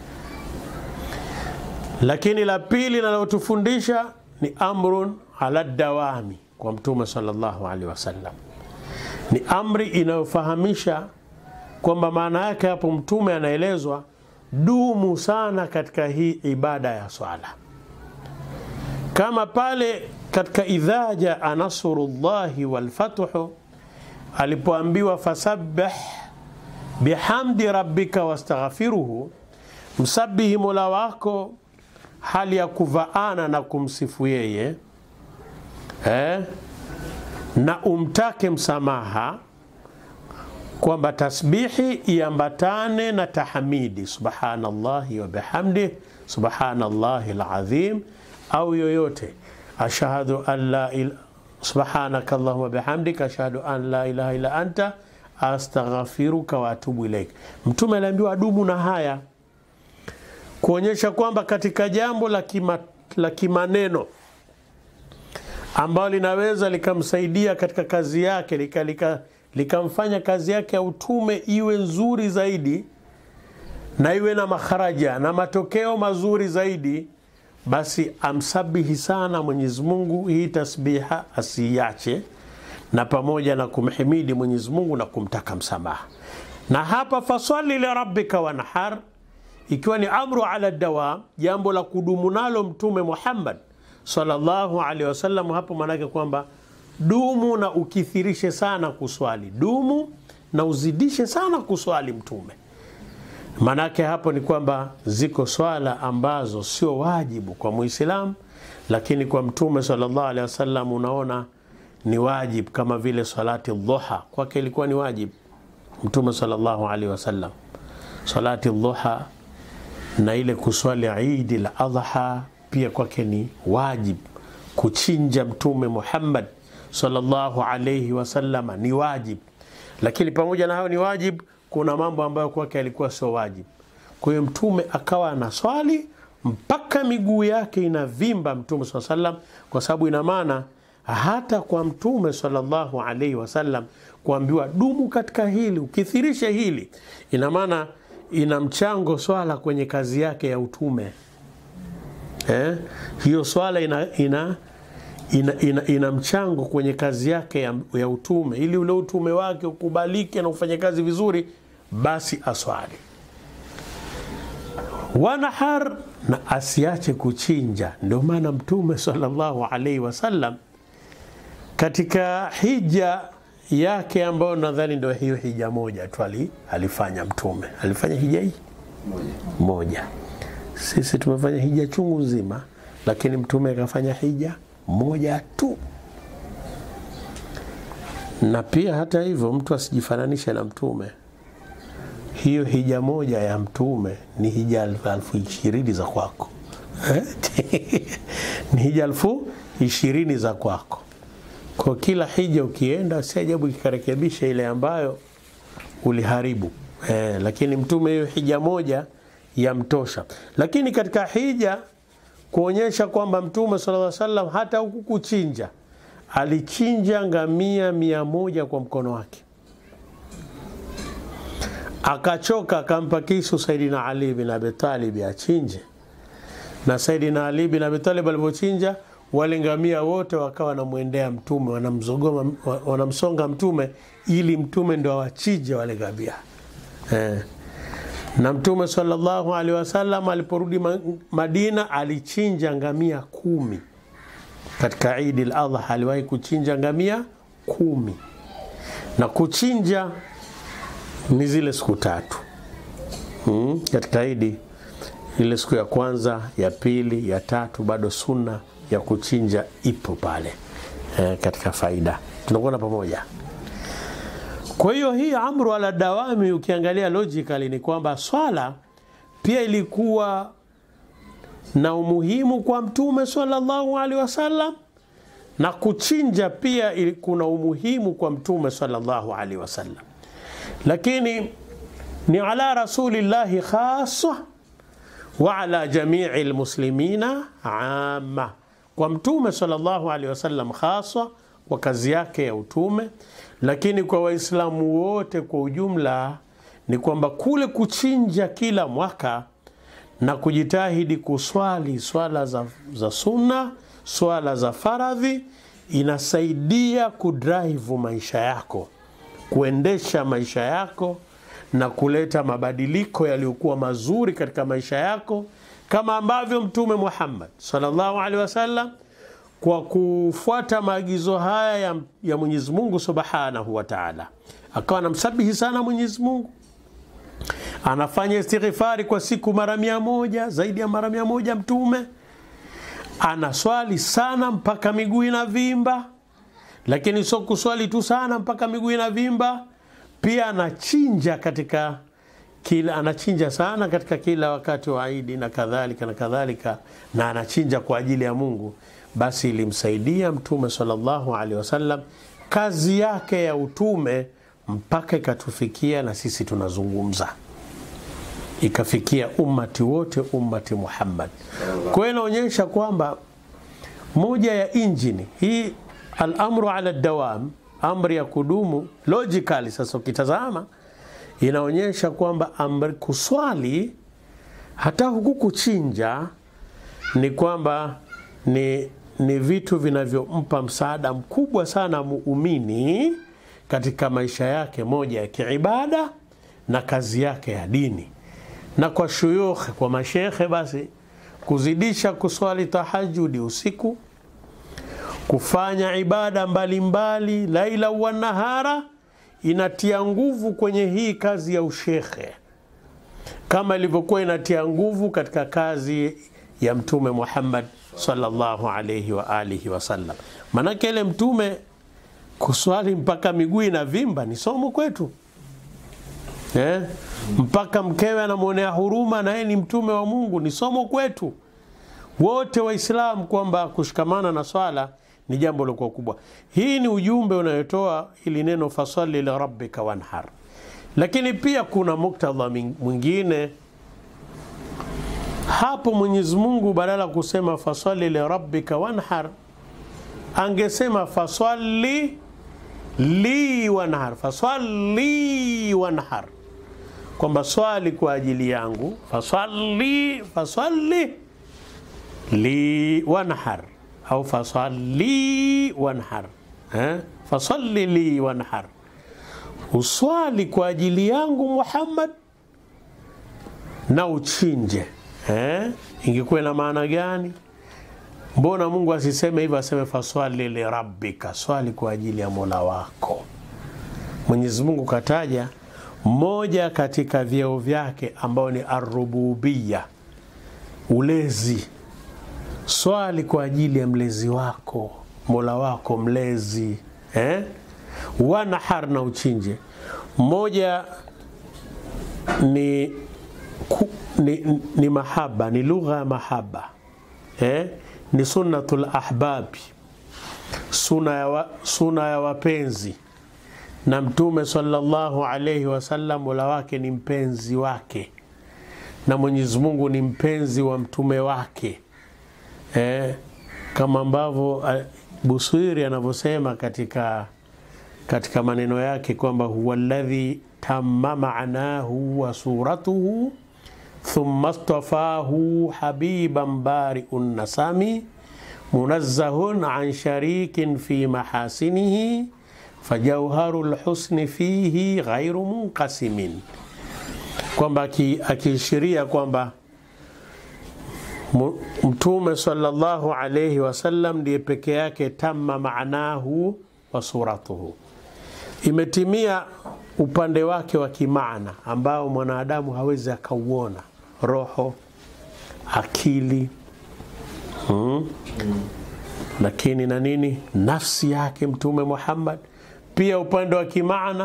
Speaker 1: Lakini la pili linalotufundisha ni amrun ala dawami kwa Mtume sallallahu alaihi wasallam, ni amri inayofahamisha kwamba maana yake hapo, Mtume anaelezwa dumu sana katika hii ibada ya swala, kama pale katika idha jaa nasrullahi walfathu alipoambiwa fasabbih bihamdi rabbika wastaghfiruhu, msabihi mola wako hali ya kuvaana na kumsifu yeye eh, na umtake msamaha, kwamba tasbihi iambatane na tahamidi subhanallahi wa bihamdi subhanallahi alazim, au yoyote ashhadu an la il subhanaka allahumma bihamdika ashhadu an la ilaha illa anta astaghfiruka wa atubu ilaik. Mtume aliambiwa adumu na haya kuonyesha kwamba katika jambo la kima, la kimaneno ambalo linaweza likamsaidia katika kazi yake likamfanya lika, lika kazi yake ya utume iwe nzuri zaidi na iwe na makharaja na matokeo mazuri zaidi, basi amsabihi sana Mwenyezi Mungu, hii tasbiha asiiache, na pamoja na kumhimidi Mwenyezi Mungu na kumtaka msamaha. Na hapa faswali lirabbika wanhar ikiwa ni amru ala dawam, jambo la kudumu nalo Mtume Muhammad sallallahu alaihi wasallam. Hapo maanake kwamba dumu na ukithirishe sana kuswali, dumu na uzidishe sana kuswali Mtume. Maanake hapo ni kwamba ziko swala ambazo sio wajibu kwa Muislamu, lakini kwa Mtume sallallahu alaihi wasallam unaona ni wajibu, kama vile salati dhuha kwake ilikuwa ni wajibu Mtume sallallahu alaihi wasallam, salati dhuha na ile kuswali Idi la Adha pia kwake ni wajib. Kuchinja Mtume Muhammad sallallahu alayhi wasallam ni wajib, lakini pamoja na hayo ni wajib, kuna mambo ambayo kwake alikuwa sio wajib. Kwa hiyo Mtume akawa anaswali mpaka miguu yake inavimba Mtume sallallahu alayhi wasallam, kwa sababu ina maana hata kwa Mtume sallallahu alayhi wasallam kuambiwa dumu katika hili, ukithirishe hili, ina maana ina mchango swala kwenye kazi yake ya utume eh? hiyo swala ina, ina, ina, ina, ina mchango kwenye kazi yake ya, ya utume ili ule utume wake ukubalike na ufanye kazi vizuri basi aswali wanahar na asiache kuchinja ndio maana mtume sallallahu alaihi wasallam katika hija yake ambayo nadhani ndio hiyo hija moja tu alifanya mtume alifanya hija hii moja, moja. Sisi tumefanya hija chungu nzima, lakini mtume akafanya hija moja tu. Na pia hata hivyo, mtu asijifananishe na mtume. Hiyo hija moja ya mtume ni hija elfu ishirini za kwako ni hija elfu ishirini za kwako. Kwa kila hija ukienda, si ajabu ikikarekebisha ile ambayo uliharibu eh, lakini mtume hiyo hija moja yamtosha. Lakini katika hija kuonyesha kwamba mtume sallallahu alaihi wasallam hata huku kuchinja, alichinja ngamia mia moja kwa mkono wake, akachoka, akampa kisu Saidina Ali bin Abi Talib achinje, na Saidina Ali bin Abi Talib alipochinja wale ngamia wote wakawa wanamwendea mtume, wanamzogoma, wanamsonga mtume ili mtume ndo awachinje wale ngamia eh. Na mtume sallallahu alaihi wasallam aliporudi Madina alichinja ngamia kumi katika Idi al-Adha, aliwahi kuchinja ngamia kumi, na kuchinja ni zile siku tatu hmm. Katika Idi ile siku ya kwanza, ya pili, ya tatu, bado sunna ya kuchinja ipo pale e, katika faida tunakuona pamoja. Kwa hiyo hii amru ala dawami, ukiangalia logically ni kwamba swala pia ilikuwa na umuhimu kwa mtume sallallahu alaihi wasallam, na kuchinja pia kuna umuhimu kwa mtume sallallahu alaihi wasallam, lakini ni ala rasulillahi khassa wa ala jamii almuslimina amma kwa mtume sallallahu alaihi wasallam hasa kwa kazi yake ya utume, lakini kwa Waislamu wote kwa ujumla ni kwamba kule kuchinja kila mwaka na kujitahidi kuswali swala za, za sunna, swala za faradhi inasaidia kudrive maisha yako, kuendesha maisha yako na kuleta mabadiliko yaliyokuwa mazuri katika maisha yako kama ambavyo Mtume Muhammad sallallahu alaihi wasallam kwa kufuata maagizo haya ya, ya Mwenyezi Mungu Subhanahu wa Ta'ala akawa anamsabihi sana Mwenyezi Mungu, anafanya istighfari kwa siku mara mia moja zaidi ya mara mia moja Mtume anaswali sana mpaka miguu inavimba, lakini sio kuswali tu sana mpaka miguu inavimba, pia anachinja katika kila anachinja sana katika kila wakati wa Idi na kadhalika na kadhalika, na anachinja kwa ajili ya Mungu. Basi ilimsaidia Mtume sallallahu alaihi wasallam kazi yake ya utume mpaka ikatufikia na sisi tunazungumza, ikafikia ummati wote, ummati Muhammad. Kwa hiyo inaonyesha kwamba moja ya injini hii al-amru ala dawam, amri ya kudumu, logically sasa ukitazama inaonyesha kwamba amri kuswali hata huku kuchinja ni kwamba ni, ni vitu vinavyompa msaada mkubwa sana muumini katika maisha yake moja ya kiibada na kazi yake ya dini, na kwa shuyukh, kwa mashekhe, basi kuzidisha kuswali tahajudi usiku, kufanya ibada mbalimbali mbali, laila wa nahara inatia nguvu kwenye hii kazi ya ushekhe kama ilivyokuwa inatia nguvu katika kazi ya Mtume Muhammad sallallahu alayhi wa alihi wasallam. Manake ile mtume kuswali mpaka miguu inavimba ni somo kwetu eh? Mpaka mkewe anamwonea huruma na yeye ni mtume wa Mungu ni somo kwetu wote Waislamu kwamba kushikamana na swala ni jambo lokuwa kubwa. Hii ni ujumbe unayotoa ili neno fasali li rabbika wanhar, lakini pia kuna muktadha mwingine hapo. Mwenyezi Mungu badala kusema fasali li rabbika wanhar, angesema fasali li wanhar, fasali wanhar, kwamba swali kwa ajili yangu, faswali faswali li wanhar au faswali wanhar eh? faswali li wanhar, uswali kwa ajili yangu Muhammad na uchinje eh? ingekuwa na maana gani? Mbona Mungu asiseme hivyo, aseme faswali lirabbika, swali kwa ajili ya mola wako. Mwenyezi Mungu kataja moja katika vyeo vyake ambao ni arububia, ulezi. Swali kwa ajili ya mlezi wako, mola wako mlezi eh? Wanahar, na uchinje. Moja ni, ku, ni, ni mahaba, ni lugha ya mahaba eh? ni sunnatul ahbabi, suna ya, wa, suna ya wapenzi na Mtume sallallahu alaihi wasallam mola wake ni mpenzi wake, na Mwenyezi Mungu ni mpenzi wa mtume wake eh, kama ambavyo Busiri anavyosema katika, katika maneno yake kwamba huwa alladhi tamma maanahu wa suratuhu thumma stafahu habiban bariun nasami munazzahun an sharikin fi mahasinihi fajauharu lhusni fihi ghairu munqasimin, kwamba akiishiria kwamba Mtume sallallahu alayhi wasallam ndiye peke yake tamma maanahu wa suratuhu, imetimia upande wake wa kimaana ambao mwanadamu hawezi akauona, roho, akili hmm. Lakini na nini, nafsi yake Mtume Muhammad pia upande wa kimaana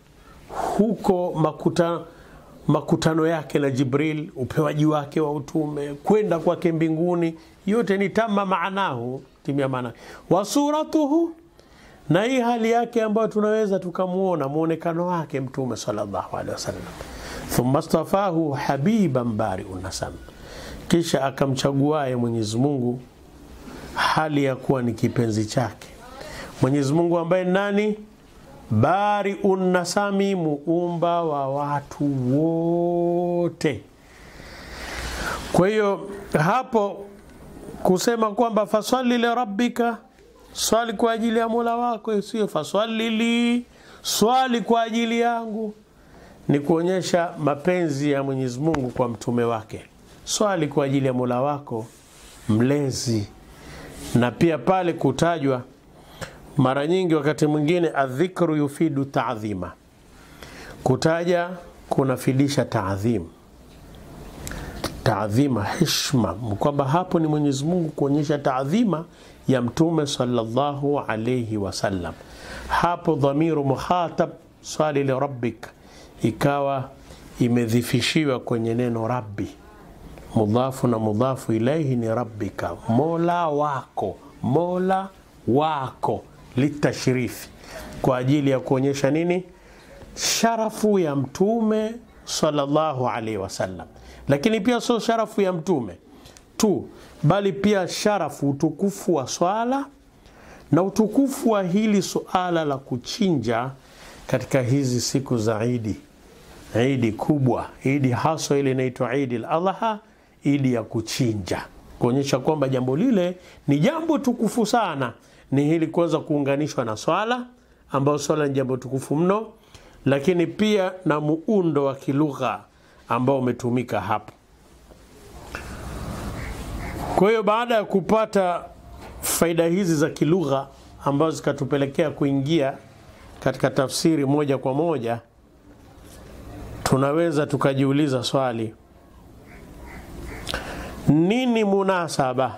Speaker 1: huko makuta, makutano yake na Jibril, upewaji wake wa utume, kwenda kwake mbinguni, yote ni tama maanahu, timia maana wa suratuhu, na hii hali yake ambayo tunaweza tukamwona mwonekano wake Mtume sallallahu alaihi wasallam. Thumma stafahu habiban bariun nasam, kisha akamchaguaye Mwenyezi Mungu hali ya kuwa ni kipenzi chake Mwenyezi Mungu ambaye nani? Bari unnasami, muumba wa watu wote. Kwa hiyo hapo kusema kwamba faswali li rabbika, swali kwa ajili ya mola wako, sio faswali li, swali kwa ajili yangu, ni kuonyesha mapenzi ya Mwenyezi Mungu kwa mtume wake. Swali kwa ajili ya mola wako mlezi, na pia pale kutajwa mara nyingi, wakati mwingine adhikru yufidu taadhima, kutaja kunafidisha taadhim, taadhima, heshima, kwamba hapo ni Mwenyezi Mungu kuonyesha taadhima ya mtume sallallahu alayhi wasallam. Hapo dhamiru muhatab swali li rabbik ikawa imedhifishiwa kwenye neno rabbi, mudhafu na mudhafu ilaihi ni rabbika, mola wako, mola wako litashrifi, kwa ajili ya kuonyesha nini? Sharafu ya mtume sallallahu alaihi wasallam. Lakini pia sio sharafu ya mtume tu, bali pia sharafu, utukufu wa swala na utukufu wa hili suala la kuchinja katika hizi siku za Idi, idi kubwa, idi haswa ile inaitwa Idi al-Adha, idi ya kuchinja, kuonyesha kwamba jambo lile ni jambo tukufu sana ni hili kuweza kuunganishwa na swala ambayo swala ni jambo tukufu mno, lakini pia na muundo wa kilugha ambao umetumika hapo. Kwa hiyo baada ya kupata faida hizi za kilugha ambazo zikatupelekea kuingia katika tafsiri moja kwa moja, tunaweza tukajiuliza swali, nini munasaba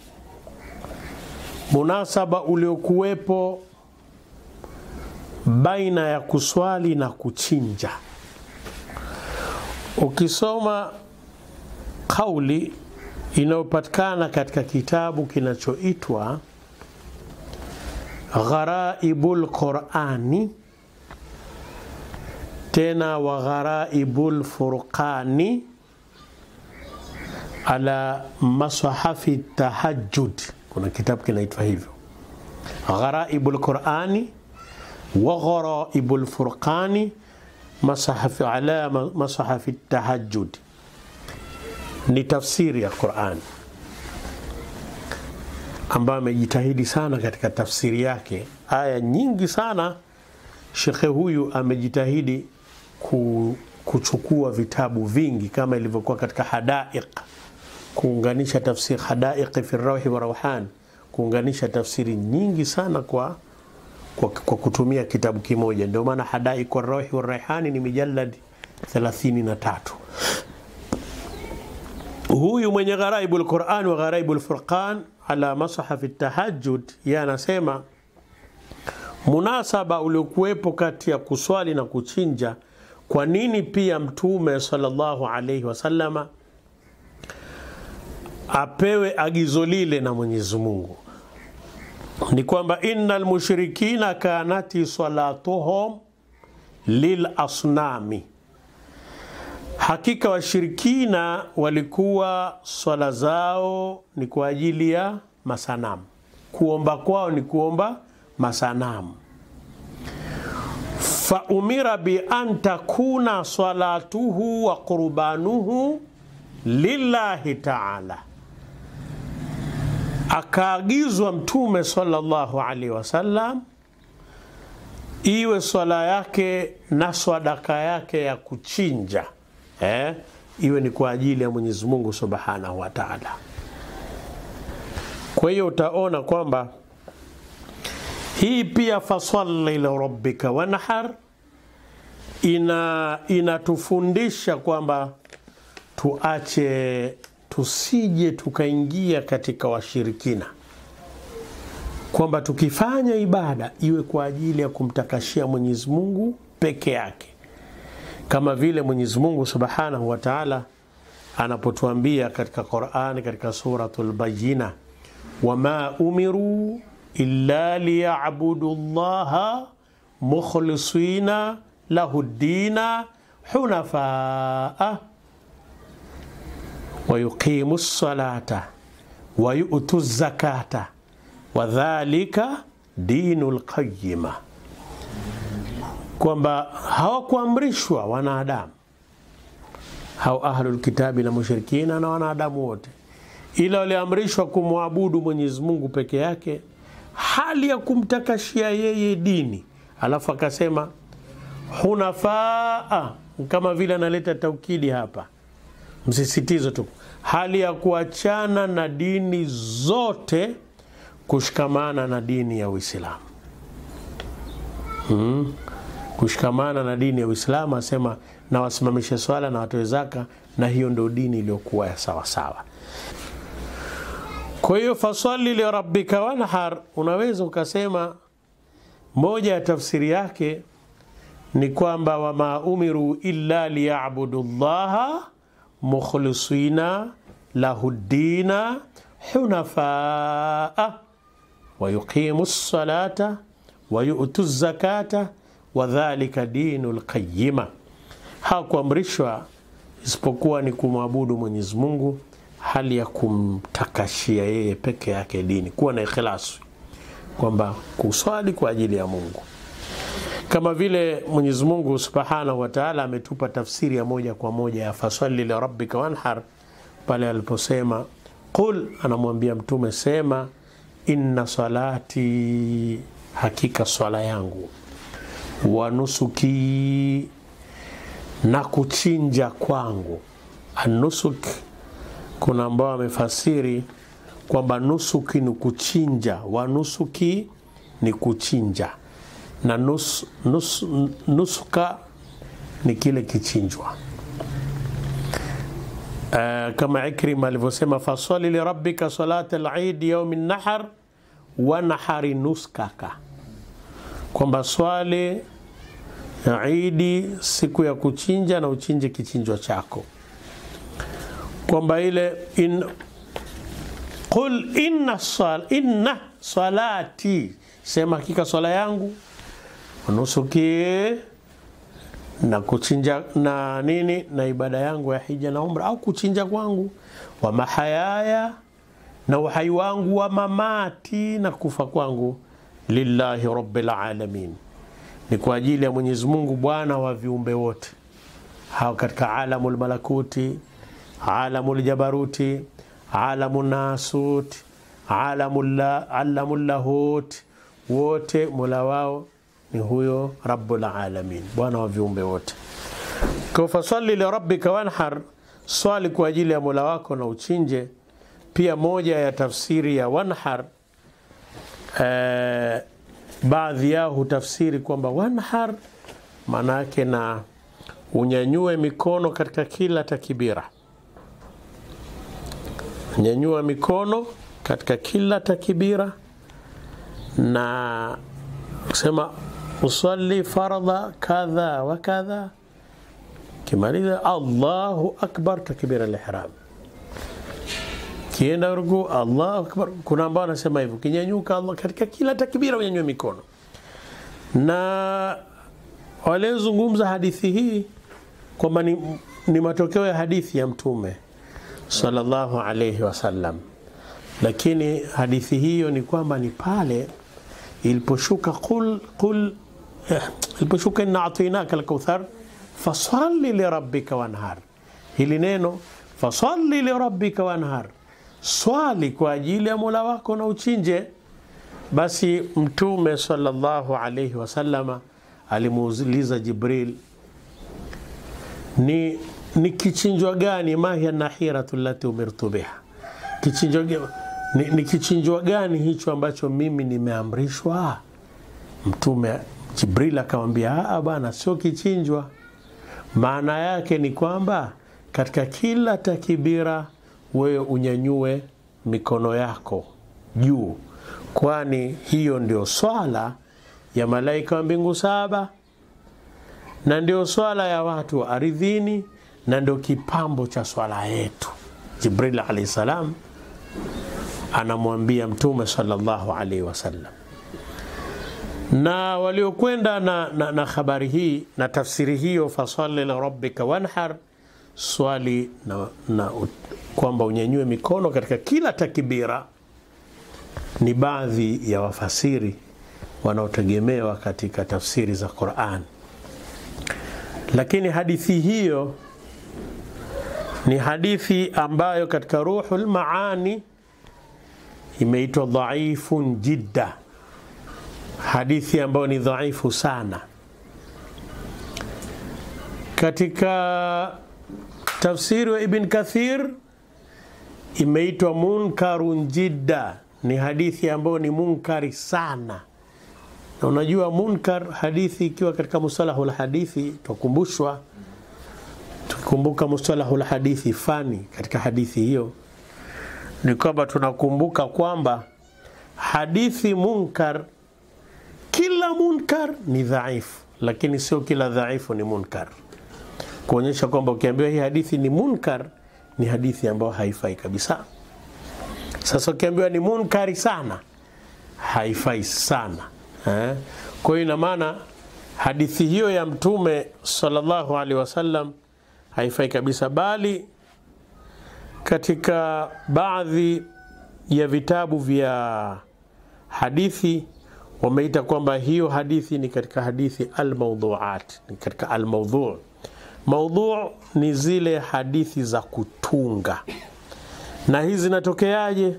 Speaker 1: munasaba uliokuwepo baina ya kuswali na kuchinja. Ukisoma kauli inayopatikana katika kitabu kinachoitwa Gharaibul Qurani, tena wa Gharaibul Furqani ala masahafi tahajjud kuna kitabu kinaitwa hivyo Gharaibul Qurani wa Gharaibul Furqani masahafi ala masahafi tahajjud ni tafsiri ya Qur'an ambayo amejitahidi sana katika tafsiri yake. Aya nyingi sana shekhe huyu amejitahidi ku, kuchukua vitabu vingi kama ilivyokuwa katika Hadaiq, kuunganisha tafsiri Hadaiq fi rawhi wa rawhan, kuunganisha tafsiri nyingi sana kwa, kwa, kwa kutumia kitabu kimoja. Ndio maana Hadaiq wa rawhi wa rayhani ni mijallad 33. Huyu mwenye Gharaibu lquran wa Gharaibu lfurqan ala masahafi tahajjud, yeye anasema munasaba uliokuwepo kati ya kuswali na kuchinja. Kwa nini pia Mtume sallallahu alaihi wasallama apewe agizo lile na Mwenyezi Mungu? Ni kwamba innal mushrikina kanati salatuhum lil asnami Hakika washirikina walikuwa swala zao ni kwa ajili ya masanamu, kuomba kwao ni kuomba masanamu. Fa umira bi an takuna salatuhu wa qurbanuhu lillahi taala, akaagizwa Mtume sallallahu alaihi wasallam iwe swala yake na swadaka yake ya kuchinja Eh, iwe ni kwa ajili ya Mwenyezi Mungu Subhanahu wa Ta'ala. Kwa hiyo utaona kwamba hii pia fasalli li rabbika wanhar ina inatufundisha kwamba tuache tusije tukaingia katika washirikina, kwamba tukifanya ibada iwe kwa ajili ya kumtakashia Mwenyezi Mungu peke yake kama vile Mwenyezi Mungu Subhanahu wa Ta'ala anapotuambia katika Qur'ani katika suratul Bayyina, wama umiru illa liya'budu Allaha mukhlisina lahu ddina hunafaa wa yuqimu ssalata wa yu'tu zakata wa dhalika dinul qayyima kwamba hawakuamrishwa wanadamu hao ahlul kitabi na mushrikina na wanadamu wote, ila waliamrishwa kumwabudu Mwenyezi Mungu peke yake, hali ya kumtakashia yeye dini. Alafu akasema hunafaa, kama vile analeta taukidi hapa, msisitizo tu, hali ya kuachana na dini zote, kushikamana na dini ya Uislamu hmm kushikamana na dini ya Uislamu, asema na wasimamishe swala na watoe zaka, na hiyo ndio dini iliyokuwa ya sawa sawa. Kwa hiyo faswali li rabbika wanhar, unaweza ukasema moja ya tafsiri yake ni kwamba wama umiru illa liyabudu llaha mukhlisina lahu ddina hunafaa wa yuqimu ssalata wa yu'tu zakata wadhalika dinu lqayima, hakuamrishwa isipokuwa ni kumwabudu Mwenyezi Mungu hali ya kumtakashia yeye peke yake dini, kuwa na ikhlasi, kwamba kuswali kwa ajili ya Mungu, kama vile Mwenyezi Mungu Subhanahu wa Ta'ala ametupa tafsiri ya moja kwa moja ya faswali li rabbika wanhar, pale aliposema qul, anamwambia Mtume sema, inna salati, hakika swala yangu wa nusuki na kuchinja kwangu. Anusuk, kuna ambao wamefasiri kwamba nusuki ni kuchinja, wa nusuki ni kuchinja na nus, nus, nusuka ni kile kichinjwa. Uh, kama Ikrima alivyosema fasali lirabbika salata al-idi yaumi nahar wa nahari nuskaka kwamba swali idi siku ya kuchinja na uchinje kichinjwa chako, kwamba ile in, qul inna, sal, inna salati, sema hakika swala yangu, nusuki na kuchinja na nini na ibada yangu ya hija na umra au kuchinja kwangu, wa mahayaya na uhai wangu, wa mamati na kufa kwangu lillahi rabbil alamin, ni kwa ajili ya Mwenyezi Mungu Bwana wa viumbe wote hao katika alamul malakuti, alamul jabaruti, alamul nasut, alamul alamul lahut, wote mola wao ni huyo rabbul alamin, bwana wa viumbe wote. Kwa fasalli li rabbika wanhar, swali kwa ajili ya mola wako na uchinje. Pia moja ya tafsiri ya wanhar eh, baadhi yao hutafsiri kwamba wanhar maana yake na unyanyue mikono katika kila takibira, nyanyua mikono katika kila takibira, na kusema usalli fardha kadha wa kadha, kimaliza Allahu akbar, takbira al-ihram kienda ruku Allahu akbar. Kuna ambao wanasema hivyo, kinyanyuka Allah katika kila takbira unyanyue mikono. Na waliozungumza hadithi hii kwamba ni, ni matokeo ya hadithi ya Mtume sallallahu alayhi wasallam, lakini hadithi hiyo ni kwamba ni pale iliposhuka qul qul eh, iliposhuka inna atainaka alkauthar fasalli lirabbika wanhar, hili neno fasalli lirabbika wanhar swali kwa ajili ya Mola wako na uchinje. Basi Mtume sallallahu alayhi wasallama alimuuliza Jibril, ni, ni kichinjwa gani? mahiya nahiratu lati umirtu biha, kichinjwa ni, ni kichinjwa gani hicho ambacho mimi nimeamrishwa? Mtume Jibril akamwambia, a bwana, sio kichinjwa. Maana yake ni kwamba katika kila takibira wewe unyanyue mikono yako juu, kwani hiyo ndio swala ya malaika wa mbingu saba na ndio swala ya watu wa ardhini na ndio kipambo cha swala yetu. Jibril alayhi salam anamwambia Mtume sallallahu alaihi wasallam, na waliokwenda na, na, na habari hii na tafsiri hiyo, fasalli lirabbika wanhar, swali na, na kwamba unyanyue mikono katika kila takbira, ni baadhi ya wafasiri wanaotegemewa katika tafsiri za Qur'an, lakini hadithi hiyo ni hadithi ambayo katika Ruhul Maani imeitwa dhaifun jidda, hadithi ambayo ni dhaifu sana. Katika tafsiri wa Ibn Kathir imeitwa munkarun jidda, ni hadithi ambayo ni munkari sana. Na unajua munkar, hadithi ikiwa katika mustalahul hadithi, tukumbushwa tukikumbuka mustalahul hadithi fani katika hadithi hiyo ni kwamba tunakumbuka kwamba hadithi munkar, kila munkar ni dhaifu, lakini sio kila dhaifu ni munkar, kuonyesha kwamba ukiambiwa hii hadithi ni munkar ni hadithi ambayo haifai kabisa. Sasa ukiambiwa ni munkari sana, haifai sana eh? Kwa hiyo ina maana hadithi hiyo ya Mtume sallallahu alaihi wasallam haifai kabisa, bali katika baadhi ya vitabu vya hadithi wameita kwamba hiyo hadithi ni katika hadithi almaudhuat, ni katika almaudhu. Maudhu ni zile hadithi za kutunga, na hizi zinatokeaje?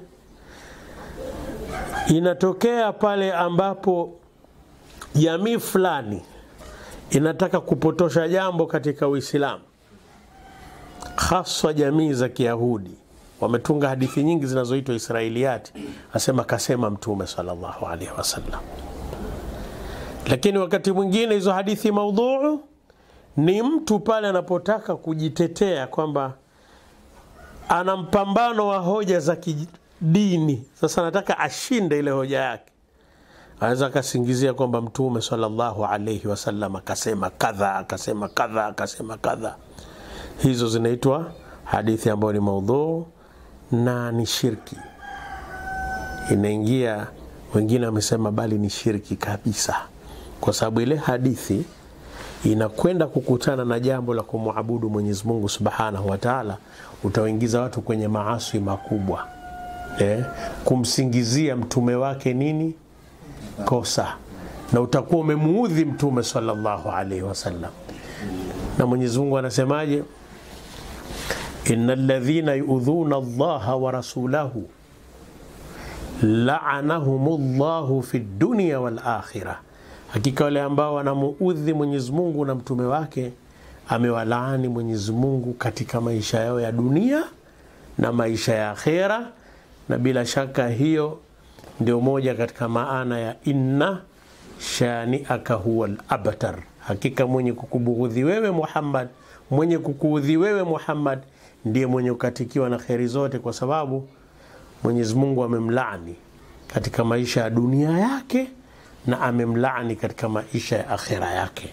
Speaker 1: Inatokea pale ambapo jamii fulani inataka kupotosha jambo katika Uislamu, haswa jamii za Kiyahudi wametunga hadithi nyingi zinazoitwa Israiliyati, asema kasema Mtume sallallahu alaihi wasallam. Lakini wakati mwingine hizo hadithi maudhuu ni mtu pale anapotaka kujitetea kwamba ana mpambano wa hoja za kidini, sasa anataka ashinde ile hoja yake, anaweza akasingizia kwamba Mtume sallallahu alaihi wasallam akasema kadha, akasema kadha, akasema kadha. Hizo zinaitwa hadithi ambayo ni maudhuu na ni shirki, inaingia. Wengine wamesema bali ni shirki kabisa, kwa sababu ile hadithi inakwenda kukutana na jambo la kumwabudu Mwenyezi Mungu Subhanahu wa Ta'ala, utawaingiza watu kwenye maasi makubwa eh, kumsingizia mtume wake nini kosa, na utakuwa umemuudhi Mtume sallallahu alaihi wasallam. Na Mwenyezi Mungu anasemaje? innal ladhina yuudhuna Allaha wa rasulahu la'anahumullahu fid dunya wal akhirah, hakika wale ambao wanamuudhi Mwenyezi Mungu na mtume wake amewalaani Mwenyezi Mungu katika maisha yao ya dunia na maisha ya akhera. Na bila shaka hiyo ndio moja katika maana ya inna shani'aka huwa al-abtar, hakika mwenye kukubughudhi wewe Muhammad, mwenye kukuudhi wewe Muhammad ndiye mwenye kukatikiwa na kheri zote, kwa sababu Mwenyezi Mungu amemlaani katika maisha ya dunia yake na amemlaani katika maisha ya akhera yake.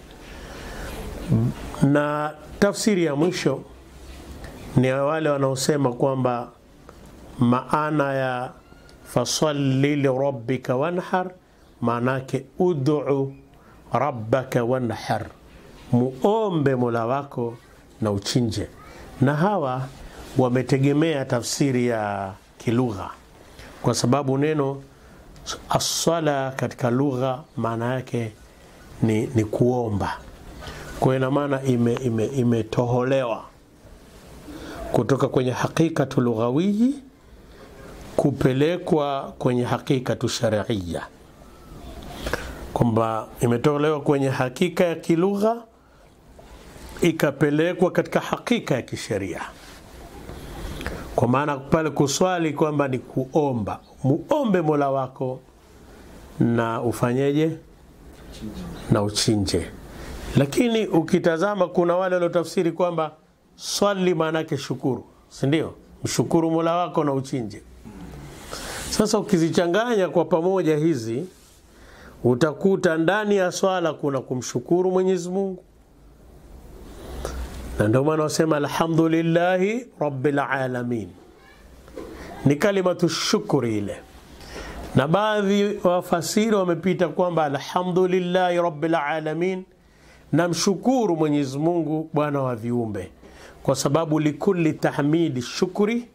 Speaker 1: Na tafsiri ya mwisho ni wale wanaosema kwamba maana ya fasalli lirabbika wanhar, maanake ud'u rabbaka wanhar, muombe mola wako na uchinje. Na hawa wametegemea tafsiri ya kilugha, kwa sababu neno aswala katika lugha maana yake ni, ni kuomba. Kwa ina maana imetoholewa ime, ime kutoka kwenye hakikatu lughawiyi kupelekwa kwenye hakikatu shariia, kwamba imetolewa kwenye hakika ya kilugha ikapelekwa katika hakika ya kisheria, kwa maana pale kuswali kwamba ni kuomba, muombe mola wako na ufanyeje na uchinje. Lakini ukitazama kuna wale waliotafsiri kwamba swali maana yake shukuru, si ndio? Mshukuru mola wako na uchinje. Sasa ukizichanganya kwa pamoja hizi utakuta ndani ya swala kuna kumshukuru Mwenyezi Mungu, na ndio maana wasema alhamdulillahi rabbil alamin, ni kalimatu shukuri ile. Na baadhi wafasiri wamepita kwamba alhamdulillahi rabbil alamin, na mshukuru Mwenyezi Mungu bwana wa viumbe, kwa sababu likulli tahmidi shukri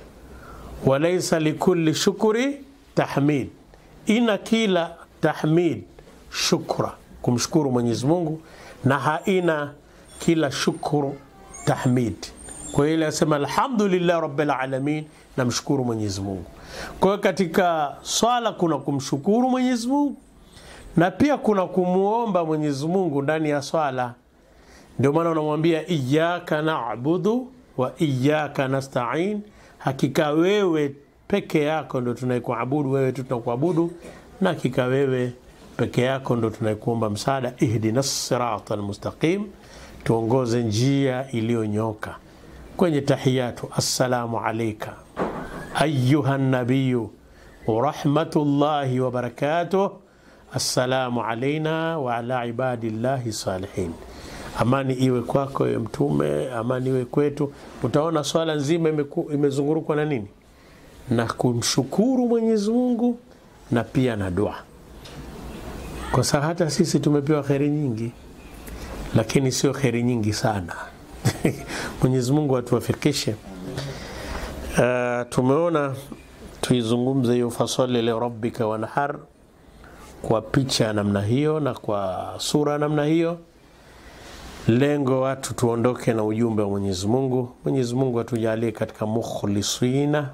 Speaker 1: walaisa likulli shukuri tahmid, ina kila tahmid shukra, kumshukuru Mwenyezi Mungu, na haina kila shukuru tahmid. Kwa hiyo ile asema alhamdulillah rabbil alamin, na mshukuru Mwenyezi Mungu. Kwa hiyo katika swala kuna kumshukuru Mwenyezi Mungu na pia kuna kumuomba Mwenyezi Mungu ndani ya swala. Ndio maana unamwambia iyyaka na'budu wa iyyaka nasta'in Hakika wewe peke yako ndo tunaikuabudu, wewe tu tunakuabudu, na hakika wewe peke yako ndo tunaikuomba msaada. Ihdina sirata almustaqim, tuongoze njia iliyonyoka. Kwenye tahiyatu, assalamu alaika ayuha nabiyu warahmatullahi wabarakatuh, assalamu alaina wa ala ibadillahi salihin Amani iwe kwako ewe Mtume, amani iwe kwetu. Utaona swala nzima imezungurukwa na nini? Na kumshukuru Mwenyezi Mungu na pia na dua, kwa sababu hata sisi tumepewa kheri nyingi, lakini sio kheri nyingi sana. Mwenyezi Mungu atuwafikishe. Uh, tumeona tuizungumze hiyo fasali li rabbika wanhar kwa picha ya namna hiyo na kwa sura ya namna hiyo Lengo watu tuondoke na ujumbe wa Mwenyezi Mungu. Mwenyezi Mungu atujalie katika mukhlisina,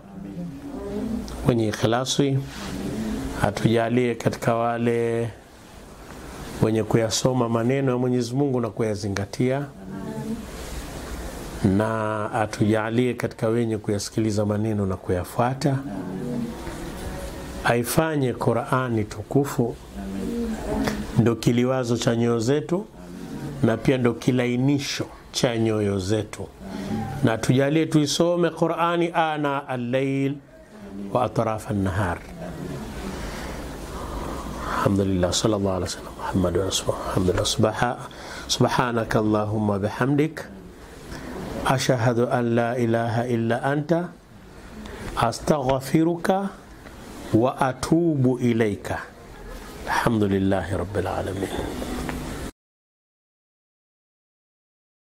Speaker 1: wenye ikhlasi, atujalie katika wale wenye kuyasoma maneno ya Mwenyezi Mungu na kuyazingatia, na atujalie katika wenye kuyasikiliza maneno na kuyafuata. Aifanye Qur'ani tukufu ndo kiliwazo cha nyoyo zetu na pia ndo kilainisho cha nyoyo zetu, na tujalie tuisome Qur'ani ana al-layl wa atraf an-nahar. Alhamdulillah, sallallahu alaihi wasallam Muhammad rasulullah. Alhamdulillah, subhanaka allahumma bihamdik ashhadu an la ilaha illa anta astaghfiruka wa atubu ilaika. Alhamdulillahi rabbil alamin.